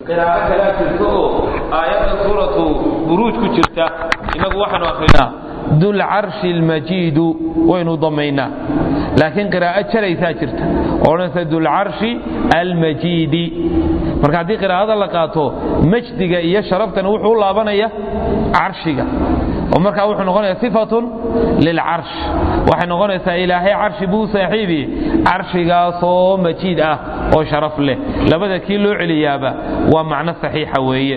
qiraa'o kalaa jirta oo aayadda suuratu buruuj ku jirta innagu waxaanu akrinaa dulcarshi almajiidu waynu damaynaa laakiin qiraa'o jalaysaa jirta oo odhanaysa dulcarshi almajiidi marka haddii qiraa'ada la qaato majdiga iyo sharaftana wuxuu u laabanaya carshiga oo markaa wuxuu noqonaya sifatun lilcarsh waxay noqonaysaa ilaahay carshi buu saaxiibi carshigaasoo majiid ah oo sharaf leh labada kii loo celiyaaba waa macno saxiixa weeye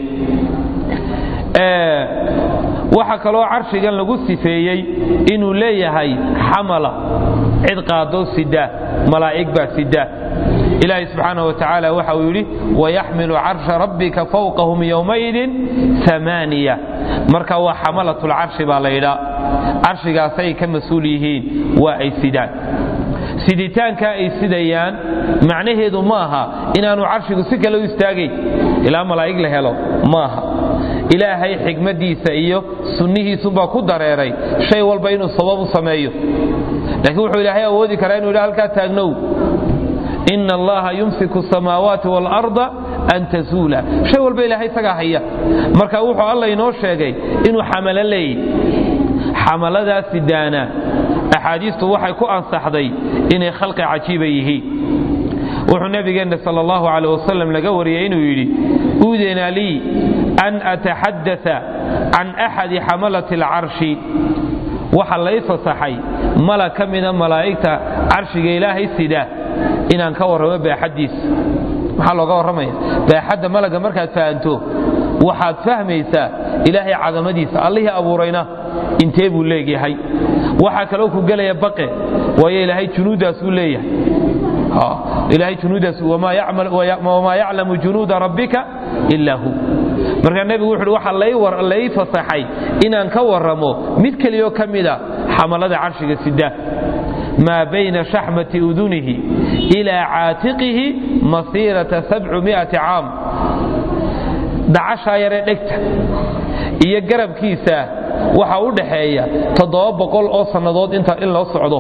waxaa kaloo carshigan lagu sifeeyey inuu leeyahay xamala cid qaado sida malaa'ig baa sida ilaahay subxaana wa tacaala waxa uu yidhi wayaxmilu carsha rabbika fawqahum yowmaidin amaaniya marka waa xamalatulcarshi baa la yidhaa carshigaasay ka mas-uul yihiin waa ay sidaan siditaankaa ay sidayaan macnaheedu ma aha inaanu carshigu si kale u istaagayn ilaa malaa'ig la helo maaha ilaahay xikmadiisa iyo sunnihiisunbaa ku dareeray shay walba inuu sabab u sameeyo laakiin wuxuu ilaahay awoodi karaa inu yidha halkaa taagnow ina allaha yumsiku asamaawaati waalarda an tazuula shay walba ilaahay isagaa haya marka wuxuu alla inoo sheegay inuu xamalo leeyahy xamaladaasi daana axaadiistu waxay ku ansaxday inay khalqi cajiiba yihiin wuxuu nabigeenna sal allahu caleh wasalam laga wariyey inuu yidhi uudina lii an ataxadaa can axadi xamalati alcarshi waxa lay fasaxay mala ka mida malaa'igta carshiga ilaahay sida inaan ka warramo baaxaddiisa maxaa looga warramaya baaxadda malaga markaad fahanto waxaad fahmaysaa ilaahay cadamadiisa allihii abuurayna intee buu leegyahay waxaa kaloo ku gelaya baqe waayo ilaahay junuuddaasuu leeyahay ilaahay junuuddaas wamaa yaclamu junuuda rabbika ilaa hu markaa nebigu wuxuuhi waxaa lay fasaxay inaan ka warramo mid keliyoo ka mida xamalada carshiga sida maa bayna shaxmati udunihi ilaa caatiqihi masiirata sabcumiati caam dacashaa yaree dhegta iyo garabkiisa waxa u dhaxeeya toddoba boqol oo sannadood in loo socdo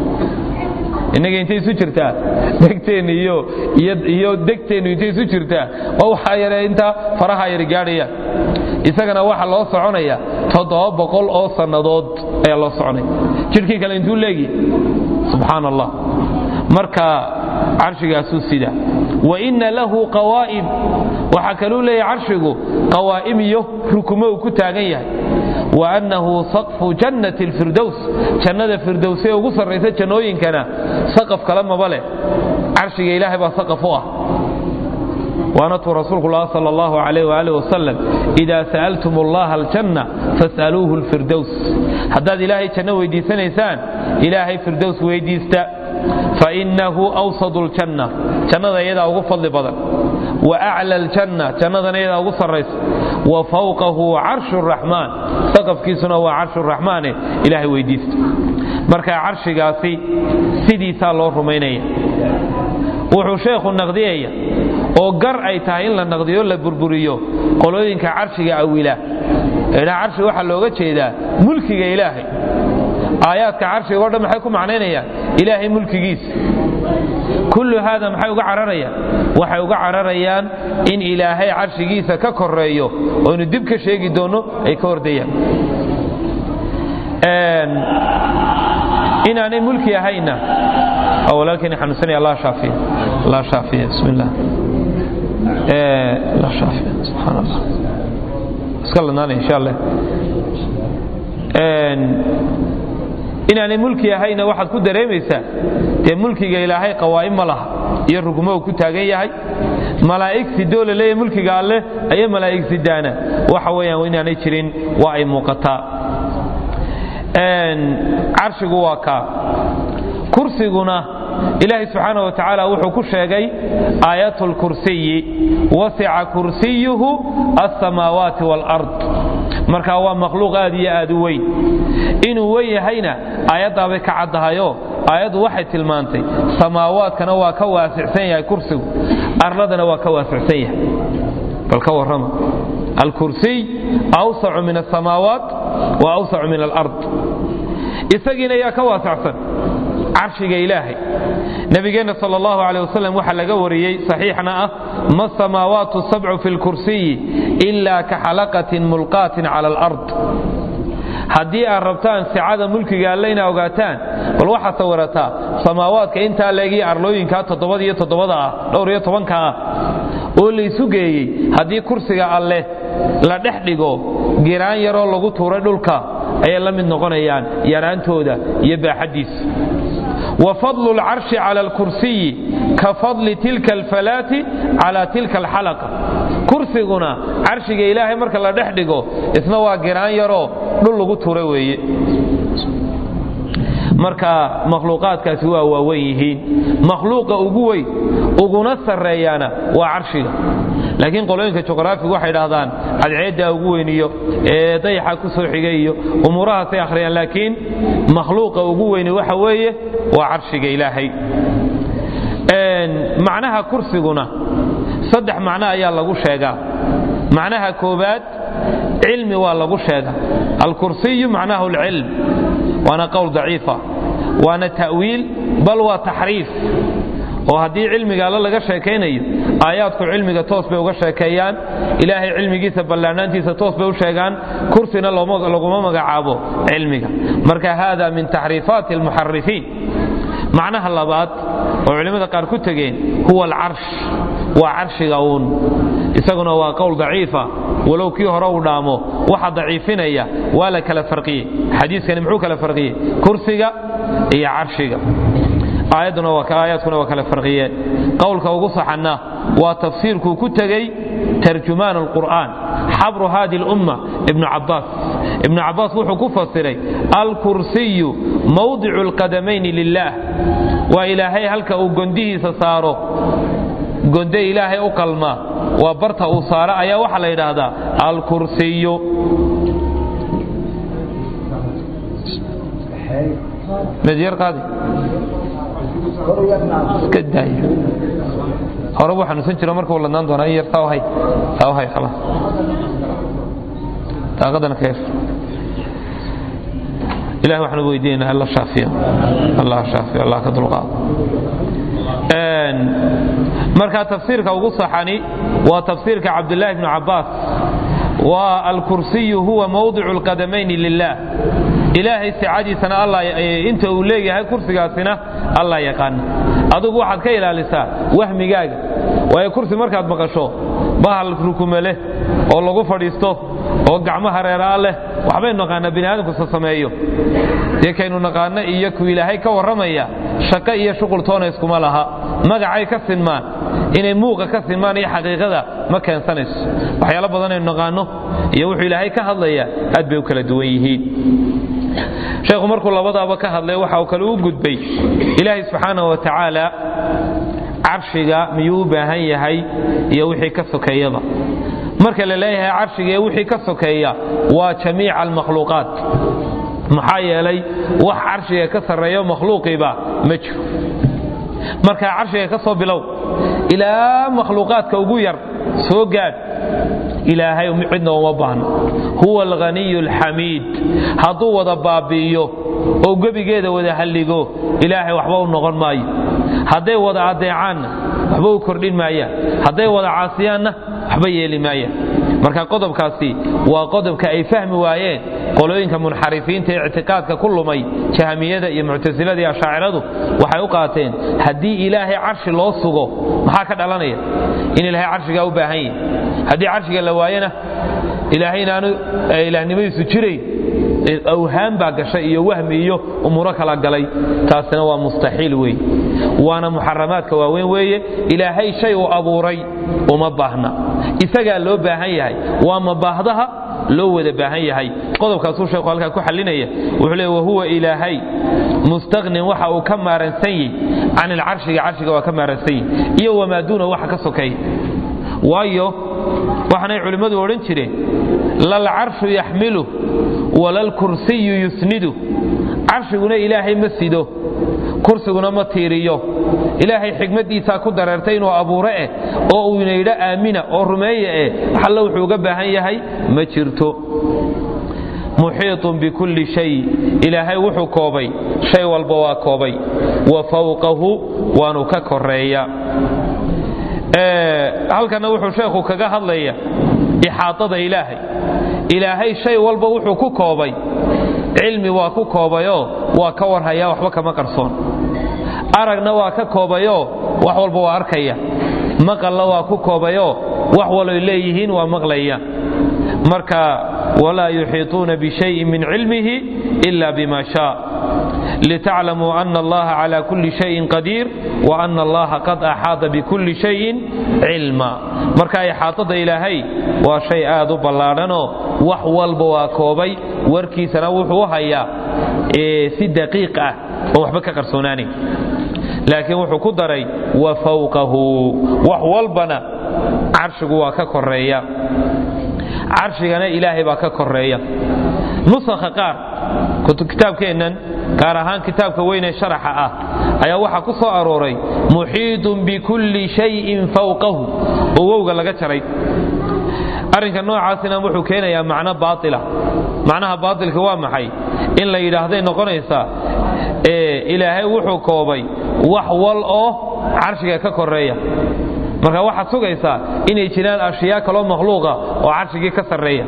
innaga intay isu jirtaa degteenna iyo degteennu intay isu jirtaa waa waxaa yare intaa faraha yar gaadhaya isagana waxa loo soconaya toddoba boqol oo sannadood ayaa loo soconaya jidhkii kale intuu leegi subxaan allah marka carshigaasuu sida wa inna lahu qawaa'im waxaa kaluu leeyahay carshigu qawaa'im iyo rukumo uu ku taagan yahay wa annahu saqfu jannati alfirdows jannada firdowse ugu sarraysa jannooyinkana saqaf kale maba leh carshiga ilaahay baa saqaf u ah waanatuu rasuulku lah sal allahu alayh waali wasalam idaa sa'altum allaha aljanna fas'aluuhu alfirdows haddaad ilaahay janno weydiisanaysaan ilaahay firdows weydiista fainahu awsadu ljanna jannada iyadaa ugu fadli badan wa acla aljanna jannadana iyadaa ugu sarraysa wa fawqahu carshu raxmaan saqafkiisuna waa carshu raxmaane ilaahay weydiista marka carshigaasi sidiisaa loo rumaynaya wuxuu sheekhu naqdiyaya oo gar ay tahay in la naqdiyo la burburiyo qolooyinka carshiga awila eedha carshi waxaa looga jeedaa mulkiga ilaahay aayaadka carshiga o dhan maxay ku macnaynayaan ilaahay mulkigiisa kullu haada maxay uga cararayaan waxay uga cararayaan in ilaahay carshigiisa ka koreeyo oynu dib ka sheegi doonno ay ka hordayaan inaanay mulki ahayna walaalkeen xanuunsanaya allah shaafiya allah shaafiya bismi illah allah shaafiya subxaan allah iska ladnaanay insha allah inaanay mulki ahayna waxaad ku dareemaysaa dee mulkiga ilaahay qawaa'im ma laha iyo rugmo uu ku taagan yahay malaa'ig sidoo la leeyahay mulkiga alleh ayay malaa'ig sidaana waxa weeyaan inaanay jirin waa ay muuqataa carshigu waa kaa kursiguna ilaahay subxaana wa tacaala wuxuu ku sheegay aayat lkursiyi wasica kursiyuhu alsamaawaati waalard marka waa makhluuq aad iyo aad u weyn inuu wen yahayna aayaddaabay ka caddahayo aayaddu waxay tilmaantay samaawaadkana waa ka waasicsan yahay kursigu arladana waa ka waasicsan yahay bal ka warrama alkursiy awsacu min asamaawaat wa awsacu min alard isagiina yaa ka waasacsan carshiga ilaahay nabigeenna sal allahu caleh wasalam waxaa laga wariyey saxiixna ah ma samaawaatu sabcu fi lkursiyi ila ka xalaqatin mulqaatin cala alard haddii aad rabtaan sicada mulkiga alle inaa ogaataan bal waxaad sawirataa samaawaadka intaa leegii arlooyinkaa toddobada iyo toddobada ah dhowr iyo tobanka ah oo laysu geeyey haddii kursiga alleh la dhex dhigo giraan yaroo lagu tuuray dhulka ayay la mid noqonayaan yaraantooda iyo baaxaddiisa wa fadlu lcarshi cala alkursiyi ka fadli tilka alfalaati cala tilka alxalaqa kursiguna carshiga ilaahay marka la dhex dhigo isna waa giraan yaroo dhul lagu tuura weeye marka makhluuqaadkaasi waa waawen yihiin makhluuqa ugu weyn uguna sarreeyaana waa carshiga laakiin qolooyinka juqraafigu waxay dhahdaan cadceeddaa ugu weyniyo ee dayaxa ku soo xigay iyo umuurahaasay akhriyaan laakiin makhluuqa ugu weyni waxa weeye waa carshiga ilaahay macnaha kursiguna saddex macno ayaa lagu sheegaa macnaha koobaad cilmi waa lagu sheega alkursiyu macnahu alcilm waana qowl daciifa waana ta'wiil bal waa taxriif oo haddii cilmiga alle laga sheekaynayo aayaadku cilmiga toos bay uga sheekeeyaan ilaahay cilmigiisa ballaanaantiisa toos bay u sheegaan kursina laguma magacaabo cilmiga marka hada min taxriifaati almuxarifiin macnaha labaad oo culimmada qaar ku tegeen huwa alcarsh waa carshiga uun isaguna waa qowl daciifa walow kii hore uu dhaamo waxa daciifinaya waa la kala farqiyey xadiiskani muxuu kala farqiyey kursiga iyo carshiga aayaadkuna waa kala farqiyeen qowlka ugu saxanna waa tafsiirkuu ku tegey tarjumaan alqur'aan xabru hadi lumma ibnu cabaas ibnu cabaas wuxuu ku fasiray alkursiyu mawdicu alqadamayni lilaah waa ilaahay halka uu gondihiisa saaro gonde ilaahay u qalma waa barta uu saaro ayaa waxaa la yidhaahdaa alkursiyu iska daay hore buu xanuunsan jiro markuu ladnaan doonaa in yar saa hay saa hay khalaas daaqadana ka yar ilahi waxaan weydiinaynaa alla shaafiyo allah shaafiyo allah ka dulqaado marka tafsiirka ugu saxani waa tafsiirka cabdullaahi bnu cabbaas waa alkursiyu huwa mawdicu alqadamayni lilah ilaahay sicadiisana inta uu leeyahay kursigaasina allah yaqaana adugu waxaad ka ilaalisaa wahmigaaga waayo kursi markaad maqasho bahal rukumele oo lagu fadhiisto oo gacmaha reeraa leh waxbaynu naqaanaa bini aadamkusa sameeyo dee kaynu naqaano iyo ku ilaahay ka warramaya shaqo iyo shuqul toona iskuma laha magacay ka sinmaan inay muuqa ka sinmaan iyo xaqiiqada ma keensanayso waxyaalo badan aynu naqaano iyo wuxuu ilaahay ka hadlaya aad bay u kala duwan yihiin sheekhu markuu labadaaba ka hadlay waxa uu kale u gudbay ilaahay subxaana wa tacaala carshiga miyuu u baahan yahay iyo wixii ka sokeeyaba marka la leeyahay carshiga iyo wixii ka sokeeya waa jamiica almakhluuqaat maxaa yeelay wax carshiga ka sarreeyo makhluuqiiba ma jiro markaa carshiga ka soo bilow ilaa makhluuqaadka ugu yar soo gaadh ilaahay cidna uma baahno huwa alghaniyu alxamiid hadduu wada baabi'iyo oo gebigeeda wada halligo ilaahay waxba u noqon maayo hadday wada adeecaanna waxba u kordhin maayaan hadday wada caasiyaanna waxba yeeli maayaan marka qodobkaasi waa qodobka ay fahmi waayeen qolooyinka munxarifiinta ee ictiqaadka ku lumay jahmiyada iyo muctasilada iyo ashaaciradu waxay u qaateen haddii ilaahay carshi loo sugo maxaa ka dhalanaya in ilaahay carshigaa u baahan yahi haddii carshiga la waayana ilaahay inaanu ilaahnimadiisu jirayn awhaan baa gashay iyo wahmi iyo umuuro kala galay taasina waa mustaxiil wey waana muxaramaadka waaweyn weeye ilaahay shay uu abuuray uma baahna isagaa loo baahan yahay waa mabaahdaha loo wada baahan yahay qodobkaasuu sheekhu halkaa ku xalinaya wuxuu leey wahuwa ilaahay mustaqnin waxa uu ka maaransan yahy can ilcarshiga carshiga waa ka maaransan yahy iyo wamaa duuna waxa ka sokeeya waayo waxaanay culimmadu odhan jireen lalcarshu yaxmilu walalkursiyu yusnidu carshiguna ilaahay ma sido kursiguna ma tiiriyo ilaahay xikmaddiisaa ku dareertay inuu abuure eh oo uu inaydho aamina oo rumeeya eh alla wuxuu uga baahan yahay ma jirto muxiiطun bikulli shay ilaahay wuxuu koobay shay walba waa koobay wa fawqahu waanu ka koreeya halkana wuxuu sheekhu kaga hadlaya ixaaطada ilaahay ilaahay shay walba wuxuu ku koobay cilmi waa ku koobayoo waa ka warhaya waxba kama qarsoon aragna waa ka koobayoo wax walba waa arkaya maqalna waa ku koobayoo wax waloy leeyihiin waa maqlaya marka walaa yuxiiطuuna bishayin min cilmihi ila bima shaa litaclamuu ana allaha cala kuli shayin qadiir wa ana allaha qad axaada bikulli shayin cilma marka ixaaطada ilaahay waa shay aad u ballaadhanoo wax walba waa koobay warkiisana wuxuu u hayaa si daqiiq ah oo waxba ka qarsoonaanayn laakiin wuxuu ku daray wa fawqahu wax walbana carshigu waa ka koreeya carshigana ilaahay baa ka koreeya nusakha qaar kitaabkeennan gaar ahaan kitaabka weynee sharaxa ah ayaa waxaa ku soo arooray muxiidun bikulli shayin fawqahu oo wowga laga jaray arrinka noocaasina wuxuu keenayaa macno baaila macnaha baailka waa maxay in la yidhaahday noqonaysaa ilaahay wuxuu koobay wax wal oo carshiga ka koreeya marka waxaad sugaysaa inay jiraan ashyaa kaloo makhluuqa oo carshigii ka sarreeya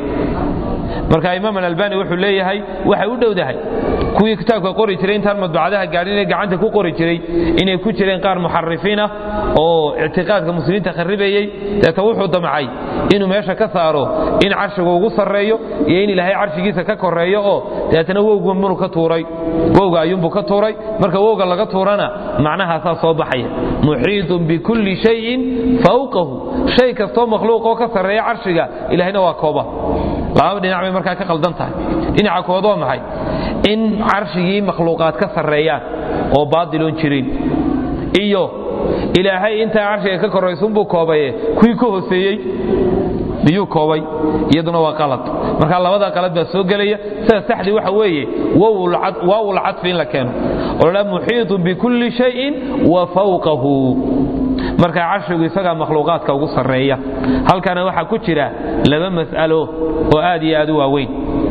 marka imaam alalbani wuxuu leeyahay waxay u dhowdahay kuwii kitaabka qori jiray intaan madbacadaha gaadhin ee gacanta ku qori jiray inay ku jireen qaar muxarifiin ah oo ictiqaadka muslimiinta kharibayey deeta wuxuu damcay inuu meesha ka saaro in carshigu ugu sarreeyo iyo in ilaahay carshigiisa ka koreeyo oo deetana wowgumunu ka tuuray wowga ayuunbuu ka tuuray marka wowga laga tuurana macnahaasaa soo baxaya muxiidun bikulli shayin fawqahu shay kastoo makhluuqoo ka sarreeya carshiga ilahayna waa kooba lababa dhinac bay markaa ka qaldan tahay dhinaca kood waa maxay in carshigii makhluuqaad ka sarreeyaan oo baadiloon jirin iyo ilaahay intaa carshiga ka koraysunbuu koobaye kuwii ka hooseeyey miyuu koobay iyaduna waa qalad marka labada qalad baa soo gelaya sida saxdii waxa weeye waawul cadfi in la keeno oo la muxiiطun bikulli shayin wa fawqahu marka carshigu isagaa makhluuqaadka ugu sarreeya halkana waxaa ku jira laba mas'alo oo aad iyo aad u waaweyn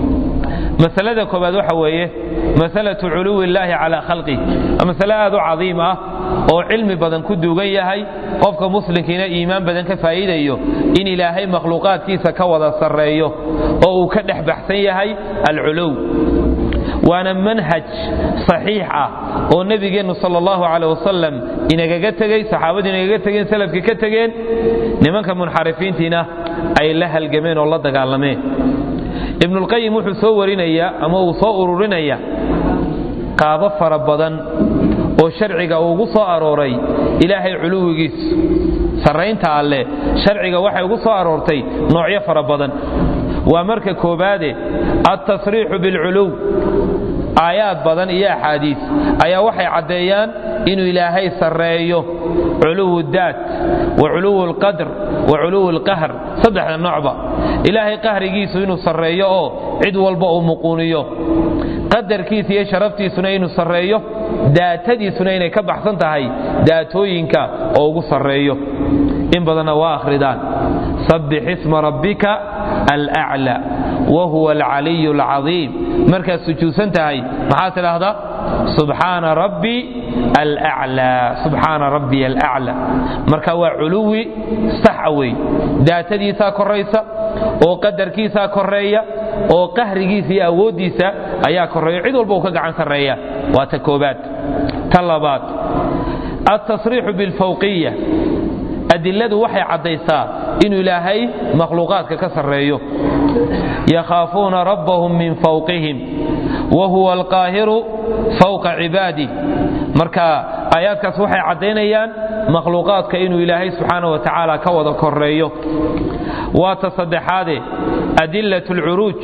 masalada koobaad waxa weeye masalatu culuwi illaahi calaa khalqih waa masale aad u cadiim ah oo cilmi badan ku duugan yahay qofka muslimkiina iimaan badan ka faa'iidayo in ilaahay makhluuqaadkiisa ka wada sarreeyo oo uu ka dhex baxsan yahay alculuw waana manhaj saxiix ah oo nebigeennu sal allahu caleh wasalam inagaga tegey saxaabadu inagaga tegeen salafkii ka tegeen nimanka munxarifiintiina ay la halgameen oo la dagaalameen ibnulqayim wuxuu soo warinayaa ama uu soo ururinaya qaabo fara badan oo sharciga ugu soo arooray ilaahay culuwigiisu sarraynta alleh sharciga waxay ugu soo aroortay noocyo fara badan waa marka koobaade altasriixu bilculuw aayaad badan iyo axaadiis ayaa waxay caddeeyaan inuu ilaahay sarreeyo culuwu daat wa culuwu alqadr wa culuwu alqahr saddexda noocba ilaahay qahrigiisu inuu sarreeyo oo cid walba uu muquuniyo qadarkiisa iyo sharaftiisuna inuu sarreeyo daatadiisuna inay ka baxsan tahay daatooyinka oo ugu sarreeyo in badanna waa akhridaan sabbix isma rabbika alaclى wahuwa alcaliy alcadiim markaad sujuudsan tahay maxaad tidhaahdaa subxaana rabbi alaclى subxaana rabbi alaclى marka waa culuwi saxa wey daatadiisaa koraysa oo qadarkiisaa koreeya oo qahrigiisa iyo awooddiisa ayaa koreeya cid walba uu ka gacan sarreeya waa ta koobaad ta labaad altasriixu bilfawqiya adiladu waxay caddaysaa inuu ilaahay makhluuqaadka ka sarreeyo yakhaafuuna rabbahum min fawqihim wa huwa alqaahiru fawqa cibaadih marka aayaadkaas waxay caddaynayaan makhluuqaadka inuu ilaahay subxaana wa tacaala ka wada koreeyo waa ta saddexaade adilat alcuruuj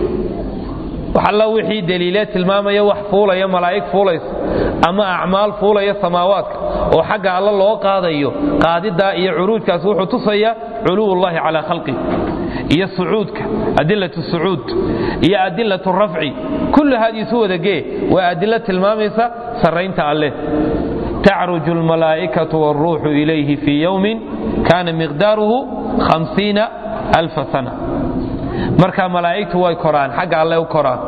waxalla wixii daliile tilmaamaya wax fuulaya malaa'ig fuulaysa ama acmaal fuulaya samaawaadka oo xagga alla loo qaadayo qaadidaa iyo curuujkaas wuxuu tusaya culuwullahi calaa khalqi iyo sucuudka adilat sucuud iyo adilat rafci kullu haadiisu wadagee waa adilo tilmaamaysa sarraynta alleh tacruju almalaa'ikatu wاlruuxu ilayhi fii yowmin kana miqdaaruhu hamsiina alfa sana marka malaa'igtu way koraan xagga alle u koraan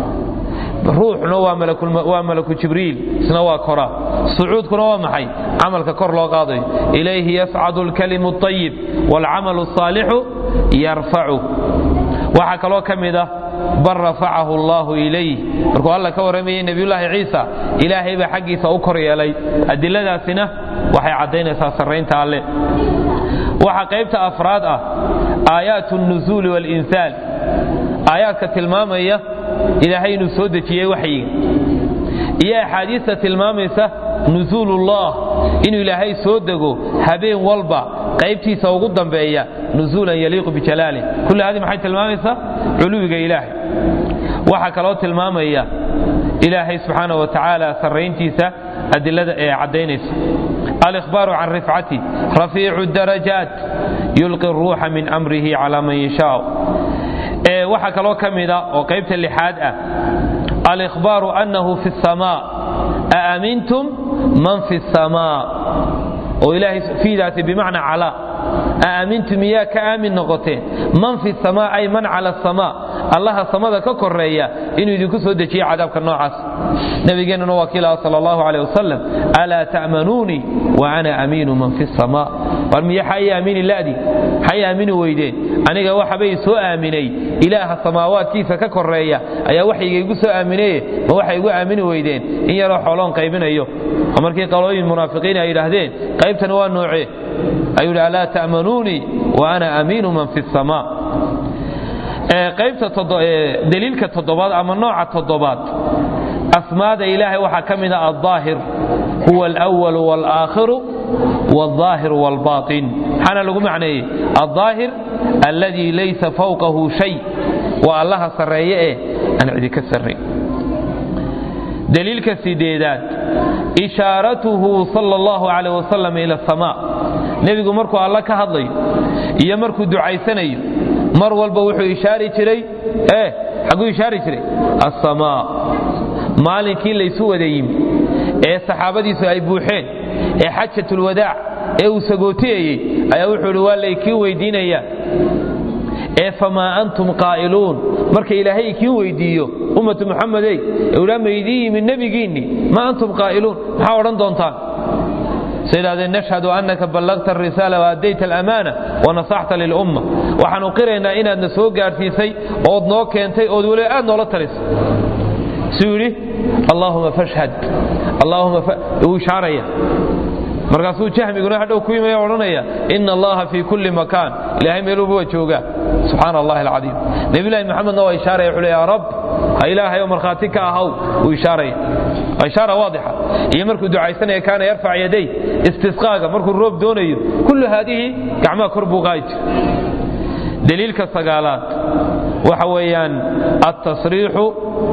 ruuxna waa malaku jibriil isna waa koraa sucuudkuna waa maxay camalka kor loo qaadayo ilayhi yascadu alkalimu اطayib wاlcamalu الصaalixu yarfacu waxaa kaloo ka mid ah bal rafacahu allahu ilayh markuu alla ka warramayey nebiyullaahi ciisa ilaahay baa xaggiisa u kor yeelay adiladaasina waxay caddaynaysaa sarraynta alle waxaa qaybta afraad ah aayaat الnuzuuli wاlinsaal aayaadka tilmaamaya ilaahay inuu soo dejiyey waxyiga iyo axaadiista tilmaamaysa nusuulullah inuu ilaahay soo dego habeen walba qaybtiisa ugu dambeeya nusuulan yaliiqu bijalaalih kulli hadi maxay tilmaamaysaa culuwiga ilaahay waxaa kaloo tilmaamaya ilaahay subxaana wa tacaala sarrayntiisa adilada ee caddaynaysa alikhbaaru can rifcati rafiicu darajaat yulqi ruuxa min amrihi calaa man yashaa waxaa kaloo ka mida oo qaybta lixaad ah alikhbaaru annahu fi الsamaa aamintum man fi الsamaa oo ilaahay fiidaasi bimacnaa calaa aamintum miyaa ka aamin noqoteen man fi الsamaa ay man cala الsamaa allaha samada ka koreeya inuu idinku soo dejiyo cadaabka noocaas nabigeennuna waa kiilaha sal allahu aleh wasalam alaa ta'manuunii wa ana amiinu man fi الsamaa war miya xay aamini la'di xay aamini weydeen aniga waxabay soo aaminay ilaaha samaawaadkiisa ka koreeya ayaa waxayga igu soo aaminaye ma waxay igu aamini weydeen in yaroo xooloon qaybinayo oo markii qalooyin munaafiqiin ay yidhaahdeen qaybtani waa noocee ayuu yidhi alaa ta'manuunii wa ana amiinu man fi الsamaa qaybta daliilka toddobaad ama nooca toddobaad asmaada ilaahay waxaa ka mid a aldaahir huwa alأwal wاlaakhiru wاlظaahir wاlbaطin maxaana lagu macneeyey aldaahir alladii laysa fawqahu shay waa allaha sarreeye ee aan cidi ka sarrayn daliilka sideedaad ishaaratuhu sal اllahu alayh wasalam ila asamaa nebigu markuu alla ka hadlayo iyo markuu ducaysanayo mar walba wuxuu ishaari jiray e xagguu ishaari jiray asamaa maalinkii laysu wada yimi ee saxaabadiisu ay buuxeen ee xajatulwadaac ee uu sagootiyayey ayaa wuxuu idhi waa laykiin weydiinayaa ee famaa antum qaa'iluun marka ilaahay ikiin weydiiyo ummatu muxamedey ewlaa maydii yimi nebigiinni ma antum qaa'iluun maxaa odhan doontaan say idhahdeen nashhadu annaka ballagta arisaala waadayta alamaana wanasaxta lilumma waxaanu qiraynaa inaadna soo gaadhsiisay ood noo keentay ood weliba aad noola talisay suu yidhi allaahuma fashhad allaahuma wuu ishaaraya markaasuu jahmiguna hadhow ku yimaya odhanaya ina allaha fii kulli makaan ilaahay meeluuba waa joogaa subxaana allahi alcadiim nebilahi maxamedna waa ishaaraya wuxuu le ya rab ha ilaahay oo markhaati ka ahaw wuu ishaaraya waa ishaara waadixa iyo markuu ducaysanaya kaana yarfac yaday istisqaaga markuu roob doonayo kullu haadihi gacmaha kor buu qaadi jir daliilka sagaalaad waxa weeyaan altasriixu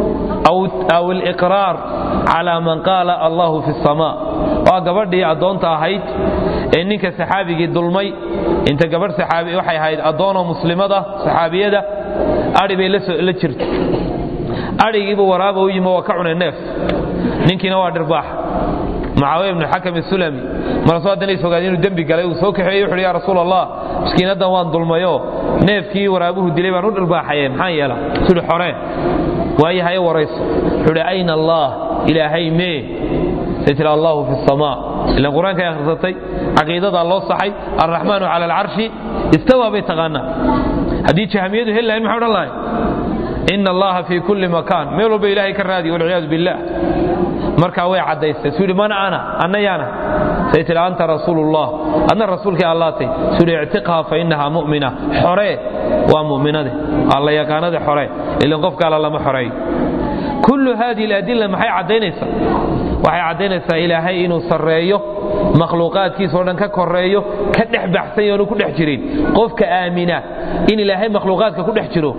aw aliqraar calaa man qaala allahu fi الsamaa waa gabadhii addoonta ahayd ee ninka saxaabigii dulmay inta gabadh saxaabi waxay ahayd addoonoo muslimada saxaabiyada adhi bay la jirta adhigiibuu waraaba u yimi waa ka cunay neef ninkiina waa dhirbaax mucaawiya ibnu xakam isulami markaasuu haddana is ogaad inuu dembi galay uu soo kaxeeyey wuxuuhi ya rasuul allah miskiinaddan waan dulmayo neefkii waraabuhu dilay baan u dhirbaaxaye maxaan yeela suhi xoreen waayahaye warayso wuxuuhi ayna allah ilaahay mee say tiri allahu fi الsamaa ilan qur-aankay akhrisatay caqiidadaa loo saxay alraxmaanu cala alcarshi istawaa bay taqaanaa haddii jahmiyadu heli lahayn maxay odhan lahay ina allaha fii kulli makaan meel walba ilahay ka raadiy walciyaadu billah markaa way caddaystay suu yidhi man ana anna yaana say tihi anta rasuulullah adna rasuulkii allaatay suu yidhi ictiqha fa innahaa mu'mina xoree waa mu'minade alla yaqaanade xoree ilan qofka alla lama xoreeyo kullu hadihi aladilla maxay caddaynaysaa waxay caddaynaysaa ilaahay inuu sarreeyo makhluuqaadkiisa o dhan ka koreeyo ka dhex baxsan yoonu ku dhex jirin qofka aamina in ilaahay makhluuqaadka ku dhex jiro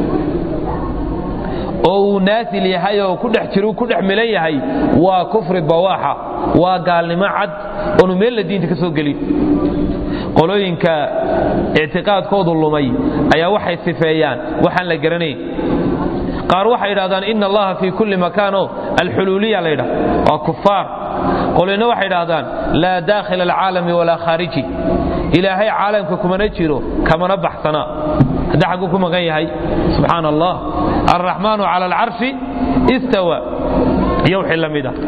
oo uu naasil yahay oo ku dhex jiro ku dhex milan yahay waa kufri bawaaxa waa gaalnimo cad oonu meella diinta ka soo gelin qolooyinka ictiqaadkoodu lumay ayaa waxay sifeeyaan waxaan la garanayn qaar waxay idhahdaan ina allaha fii kulli makaano alxuluuliya la ydhah waa kufaar qolina waxay idhahdaan laa daakhila alcaalami walaa khaariji ilaahay caalamka kumana jiro kamana baxsana hadda xagguu ku maqan yahay subxaana allah alraxmaanu cala alcarshi istawa iyo wixii la mid ah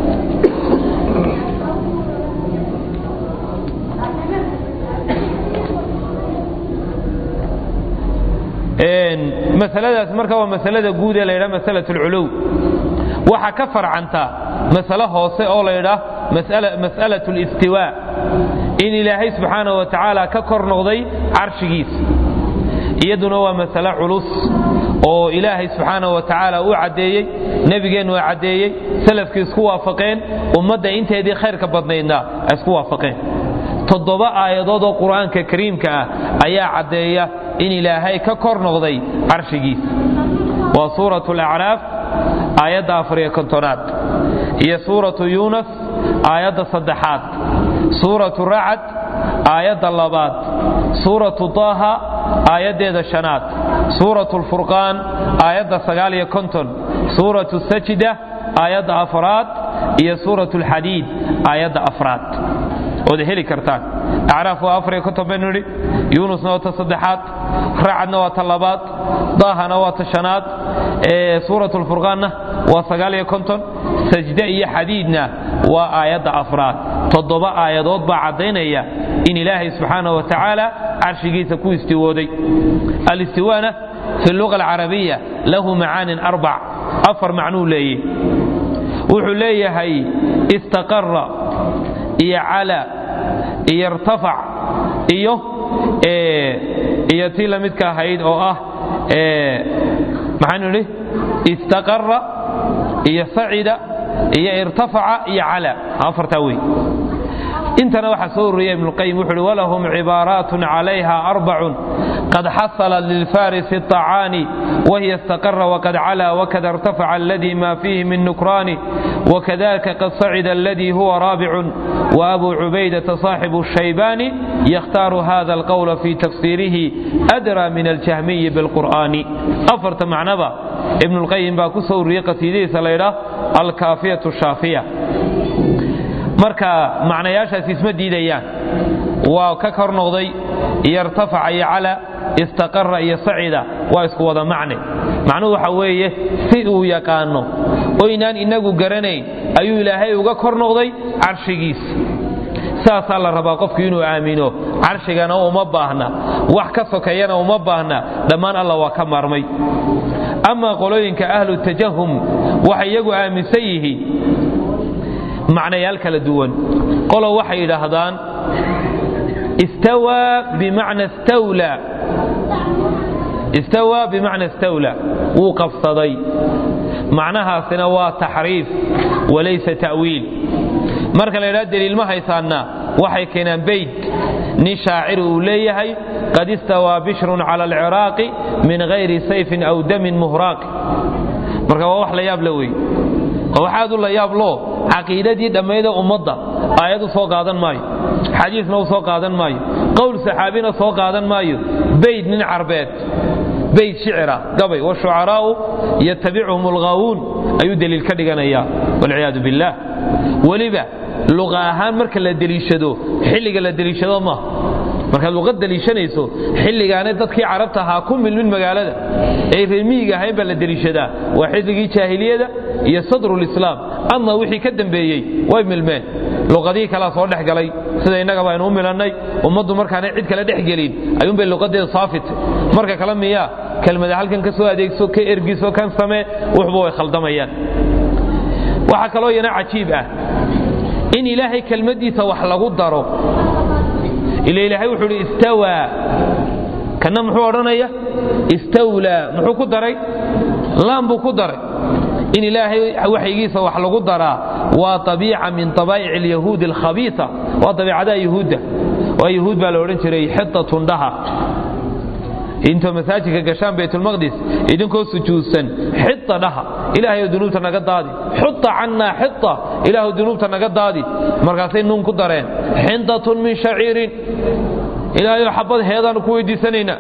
masaladaas marka waa masalada guud ee la ydhaha masalat alculuw waxaa ka farcanta masale hoose oo la ydhaah mas'alat listiwaa in ilaahay subxaana wa tacaala ka kor noqday carshigiisa iyaduna waa masale culus oo ilaahay subxaana wa tacaala uu caddeeyey nebigeennu waa caddeeyey salafkii isku waafaqeen ummadda inteedii khayrka badnaydna ay isku waafaqeen toddoba aayadood oo qur'aanka kariimka ah ayaa caddeeya in ilaahay ka kor noqday carshigiisa waa suuratu alacraaf aayadda afariyo kontonaad iyo suuratu yuunas aayadda saddexaad suuratu racad aayadda labaad suuratu taaha aayaddeeda shanaad suuratu lfurqaan aayadda sagaal iyo konton suuratu sajda aayadda afraad iyo suuratu alxadiid aayadda afraad ood heli kartaan acraaf waa afariyo konton baynu nidhi yuunusna waa ta saddexaad racadna waa ta labaad daahana waa ta shanaad suurat lfurqaanna waa sagaal iyo konton sajde iyo xadiidna waa aayadda afraad toddoba aayadood baa caddaynaya in ilaahay subxaana wa tacaala carshigiisa ku istiwooday alistiwaana fi luga alcarabiya lahu macaanin arbac afar macnuu leeye wuxuu leeyahay istaqara iyo cala iyo irtafac iyo iyo tii la midka ahayd oo ah maxaanu idhi istaqara iyo sacida iyo irtafaca iyo cala afartaa wey intana waxaa soo ururiya ibnuqayim wuxu uhi walahum cibaaraatun calayha arbacun qad xasalat lilfarisi الطacaani wahiya istaqara waqad cala wakada irtafaca aladi ma fiihi min nukraani wakadalika qad sacida aladi huwa raabicun وأbu cubaydaةa صاaxibu الشhaybani ykhtaaru hada الqwl fi tafsirihi أdrى min اljahmiyi bاlqur'ani afarta macnaba ibn اlqayim baa ku soo uriyey qasiidadiisa laydhaah alkaafiyaة shaafiya marka macnayaashaasi isma diidayaan waa ka kor noqday iyo irtafaca iyo cala istaqara iyo sacida waa isku wada macne macnuhu waxa weeye si uu yaqaano oynaan inagu garanayn ayuu ilaahay uga kor noqday carshigiisa saasaa la rabaa qofku inuu aamino carshigana uma baahna wax ka sokeeyana uma baahna dhammaan alla waa ka maarmay amaa qolooyinka ahlu tajahum waxay iyagu aaminsan yihiin macnayaal kala duwan qolo waxay yidhaahdaan istawaa bimacna stawla istawaa bimacna stawla wuu qabsaday macnahaasina waa taxriif walaysa ta'wiil marka la ydhaha deliil ma haysaanna waxay keenaan beyd nin shaacir uu leeyahay qad istawaa bishrun cala alciraaqi min hayri sayfin aw damin muhraaqi marka waa wax la yaab la wey waa waxaad u la yaab loo caqiidadii dhammayda ummadda aayad u soo qaadan maayo xadiisna u soo qaadan maayo qowl saxaabina soo qaadan maayo beyd nin carbeed beyd shicira gabay washucaraa'u yatabicuhum alghaawuun ayuu deliil ka dhiganayaa walciyaadu billaah weliba luqa ahaan marka la deliishado xilliga la deliishado maaha markaad luqad deliishanayso xilligaana dadkii carabta ahaa ku milmin magaalada ee reemiyiga ahayn baa la deliishadaa waa xilligii jaahiliyada iyo sadrulislaam ama wixii ka dambeeyey way milmeen luqadihii kalea soo dhex galay sida innagaba aynu u milannay ummaddu markaanay cid kale dhex gelin ayuunbay luqadeeda saafitay marka kale miyaa kelmada halkan ka soo adeegso ka ergiso kan samee wuxba way khaldamayaan waxaa kaloo yana cajiib ah in ilaahay kelmaddiisa wax lagu daro ila ilaahay wuxuu uhi istawaa kanna muxuu odhanaya istawlaa muxuu ku daray laan buu ku daray in ilaahay waxyigiisa wax lagu daraa waa abiica min abaa'ic alyahuudi alkhabiisa waa dabiicadaha yuhuudda waa yuhuud baa la odhan jiray xitatun dhaha intoo masaajidka gashaan baytulmaqdis idinkoo sujuudsan xita dhaha ilaahay dunuubta naga daadi xuta cannaa xita ilaahu dunuubta naga daadi markaasay nuun ku dareen xindatun min shaciirin ilaahayo xabad heedaanu ku weydiisanaynaa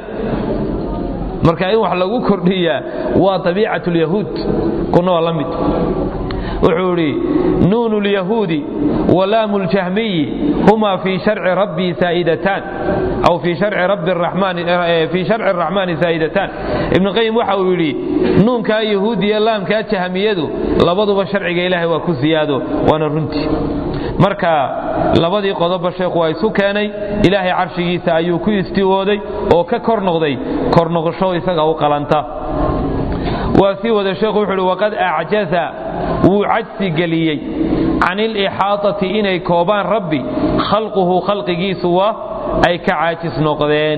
marka in wax lagu kordhiyaa waa abiicat lyahuud kuna waa la mid wuxuu idhi nuunu lyahuudi walaamu ljahmiyi huma fii sharci rabbii saa'idatan aw fii sharci rabbi raxmaani fii sharci araxmaani saa'idatan ibnu qayim waxa uu yidhi nuunkaa yahuudiya laamkaa jahmiyadu labaduba sharciga ilaahay waa ku siyaado waana runtii marka labadii qodobba sheekhu waa isu keenay ilaahay carshigiisa ayuu ku istiwooday oo ka kor noqday kor noqosho isaga u qalanta waa sii wada sheekhu wuxuu uhi waqad acjaza wuu cajsi geliyey can ilixaatati inay koobaan rabbi khalquhu khalqigiisu waa ay ka caajis noqdeen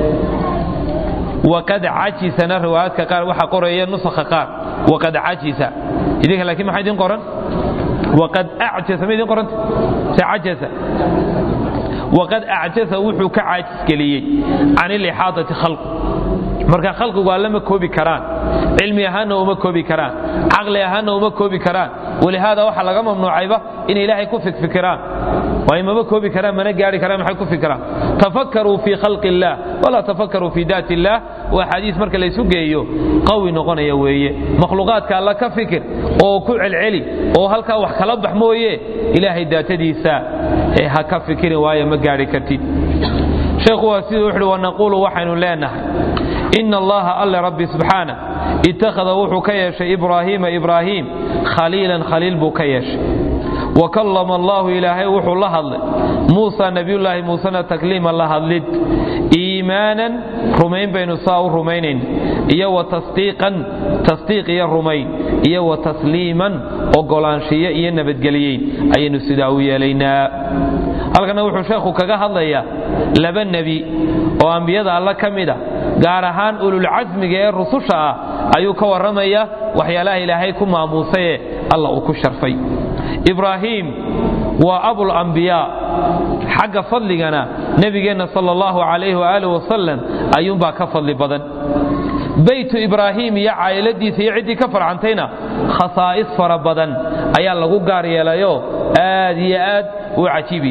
waqad cajisana riwaayaadka qaar waxaa qoraya nusakha qaar waqad cajisa idinka laakiin maxaa idin qoran waqad acjasa ma idin qoranta se cajasa waqad acjasa wuxuu ka caajis geliyey can ilixaatati khalqu marka khalqigu alle ma koobi karaan cilmi ahaanna uma koobi karaan caqli ahaanna uma koobi karaan walihaada waxaa laga mamnuucayba inay ilaahay ku fikfikiraan waayo mama koobi karaan mana gaari karaan maxay ku fikiraan tafakkaruu fii khalqi illaah walaa tafakkaruu fii daati illaah waa xadiis marka laysu geeyo qawi noqonaya weeye makhluuqaadka alla ka fikir oo ku celceli oo halkaa wax kala bax mooye ilaahay daatadiisa ha ka fikirin waayo ma gaari kartid sheekhu waa siduu wuxuhi wanaquulu waxaynu leenahay ina allaha alle rabbi subxaana ittakhada wuxuu ka yeeshay ibraahiima ibraahiim khaliilan khaliil buu ka yeeshay wa kallama allahu ilaahay wuxuu la hadlay muusa nebiyullaahi muusena takliima la hadlid iimaanan rumayn baynu saa u rumaynayn iyo wa tasdiiqan tasdiiq iyo rumayn iyo wa tasliiman ogolaanshiyo iyo nabadgeliyeyn ayaynu sidaa u yeelaynaa halkana wuxuu sheekhu kaga hadlayaa laba nebi oo ambiyada alla ka mid a gaar ahaan ululcasmiga ee rususha ah ayuu ka warramaya waxyaalaha ilaahay ku maamuusaye alla uu ku sharfay ibraahiim waa abulambiyaa xagga fadligana nebigeenna sal allahu calayh waaalih wasalam ayuunbaa ka fadli badan beytu ibraahiim iyo caa'iladiisa iyo ciddii ka farcantayna khasaa'is fara badan ayaa lagu gaar yeelayoo aad iyo aad u cajiibi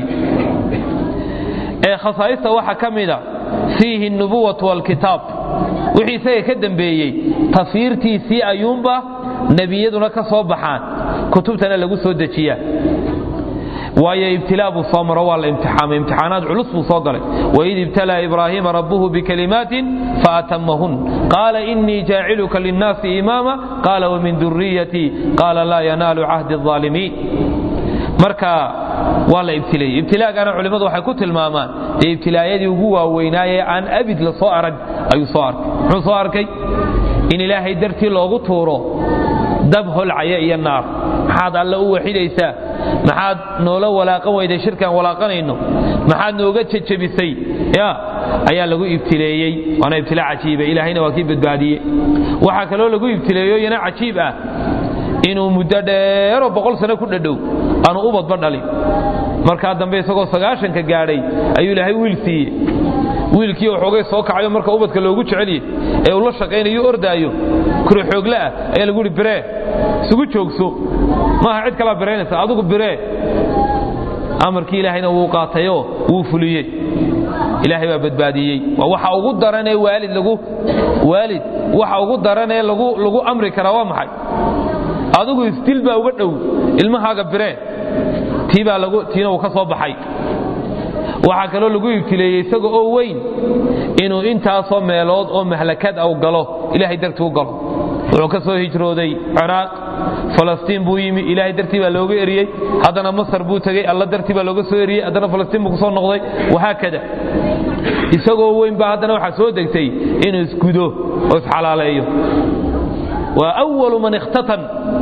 ee khasaa'ista waxaa ka mida fiihi nubuwatu walkitaab wixii isaga ka dembeeyey tafyiirtiisii ayuunba nebiyaduna ka soo baxaan kutubtana lagu soo dejiyaa waayo ibtilaa buu soo maro waa la imtixaamay imtixaanaad culus buu soo galay waid ibtalaa ibraahiima rabbuhu bikalimaatin faatamahun qaala inii jaaciluka linnaasi imaama qaala wamin duriyatii qaala laa yanaalu cahdi الظaalimiin marka waa la ibtileeyey ibtilaagana culimmadu waxay ku tilmaamaan dee ibtilaayadii ugu waaweynaaye aan abid la soo arag ayuu soo arkay muxuu soo arkay in ilaahay dartii loogu tuuro dab holcaya iyo naar maxaad alle u waxidaysaa maxaad noola walaaqan weyday shirkaan walaaqanayno maxaad nooga jejebisay ya ayaa lagu ibtileeyey waana ibtilaa cajiiba ilaahayna waa kii badbaadiyey waxaa kaloo lagu ibtileeyo iyana cajiib ah inuu muddo dheeroo boqol sano ku dhadhow aanu ubadba dhalin markaa dambe isagoo sagaashanka gaadhay ayuu ilaahay wiil siiye wiilkii waxoogay soo kacayo marka ubadka loogu jeceliyey ee uu la shaqaynayo ordaayo kure xoogle ah ayaa lagu ihi biree isugu joogso maaha cid kalaa biraynaysa adigu biree amarkii ilaahayna wuu qaatayoo wuu fuliyey ilaahay baa badbaadiyey waa waxa ugu daranee waalid lagu waalid waxa ugu daranee lagu lagu amri karaa waa maxay adigu isdil baa uga dhow ilmahaaga biree tii baa lagu tiina uu ka soo baxay waxaa kaloo lagu ibtileeyey isaga oo weyn inuu intaasoo meelood oo mahlakad au galo ilaahay dartii u galo wuxuu ka soo hijrooday ciraaq falastiin buu yimi ilaahay dartii baa looga eriyey haddana masar buu tegey alla dartii baa looga soo eriyey haddana falastiin buu kusoo noqday wahaakada isagoo weyn baa haddana waxaa soo degtay inuu isgudo oo isxalaaleeyo waa awalu man ikhtatan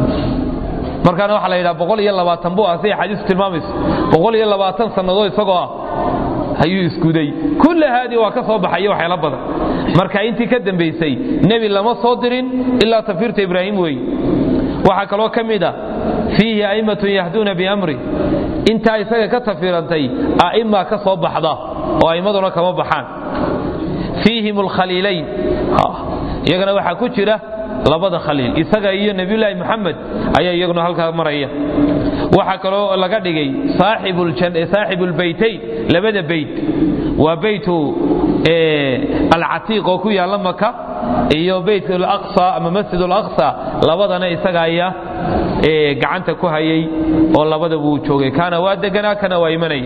markaana waxaa la yidhaha boqol iyo labaatan buu ah siday xadiisu tilmaamayso boqol iyo labaatan sannadood isagoo ah ayuu isguday kulla haadii waa ka soo baxaya waxyaala badan marka intii ka dambaysay nebi lama soo dirin ilaa tafirta ibraahim weeye waxaa kaloo ka mid a fiihi a'immatun yahduuna biamri intaa isaga ka tafirantay a'imma ka soo baxda oo a'immaduna kama baxaan fiihim alkhaliilayn iyagana waxaa ku jira labada khaliil isaga iyo nebiyulaahi moxamed ayaa iyaguna halkaa maraya waxaa kaloo laga dhigay saaxibu lbaytayn labada beyt waa beytu alcatiiq oo ku yaalla maka iyo beyt alaqsa ama masjid alaqsa labadana isaga ayaa gacanta ku hayay oo labadaba uu joogay kaana waa deganaa kana waa imanay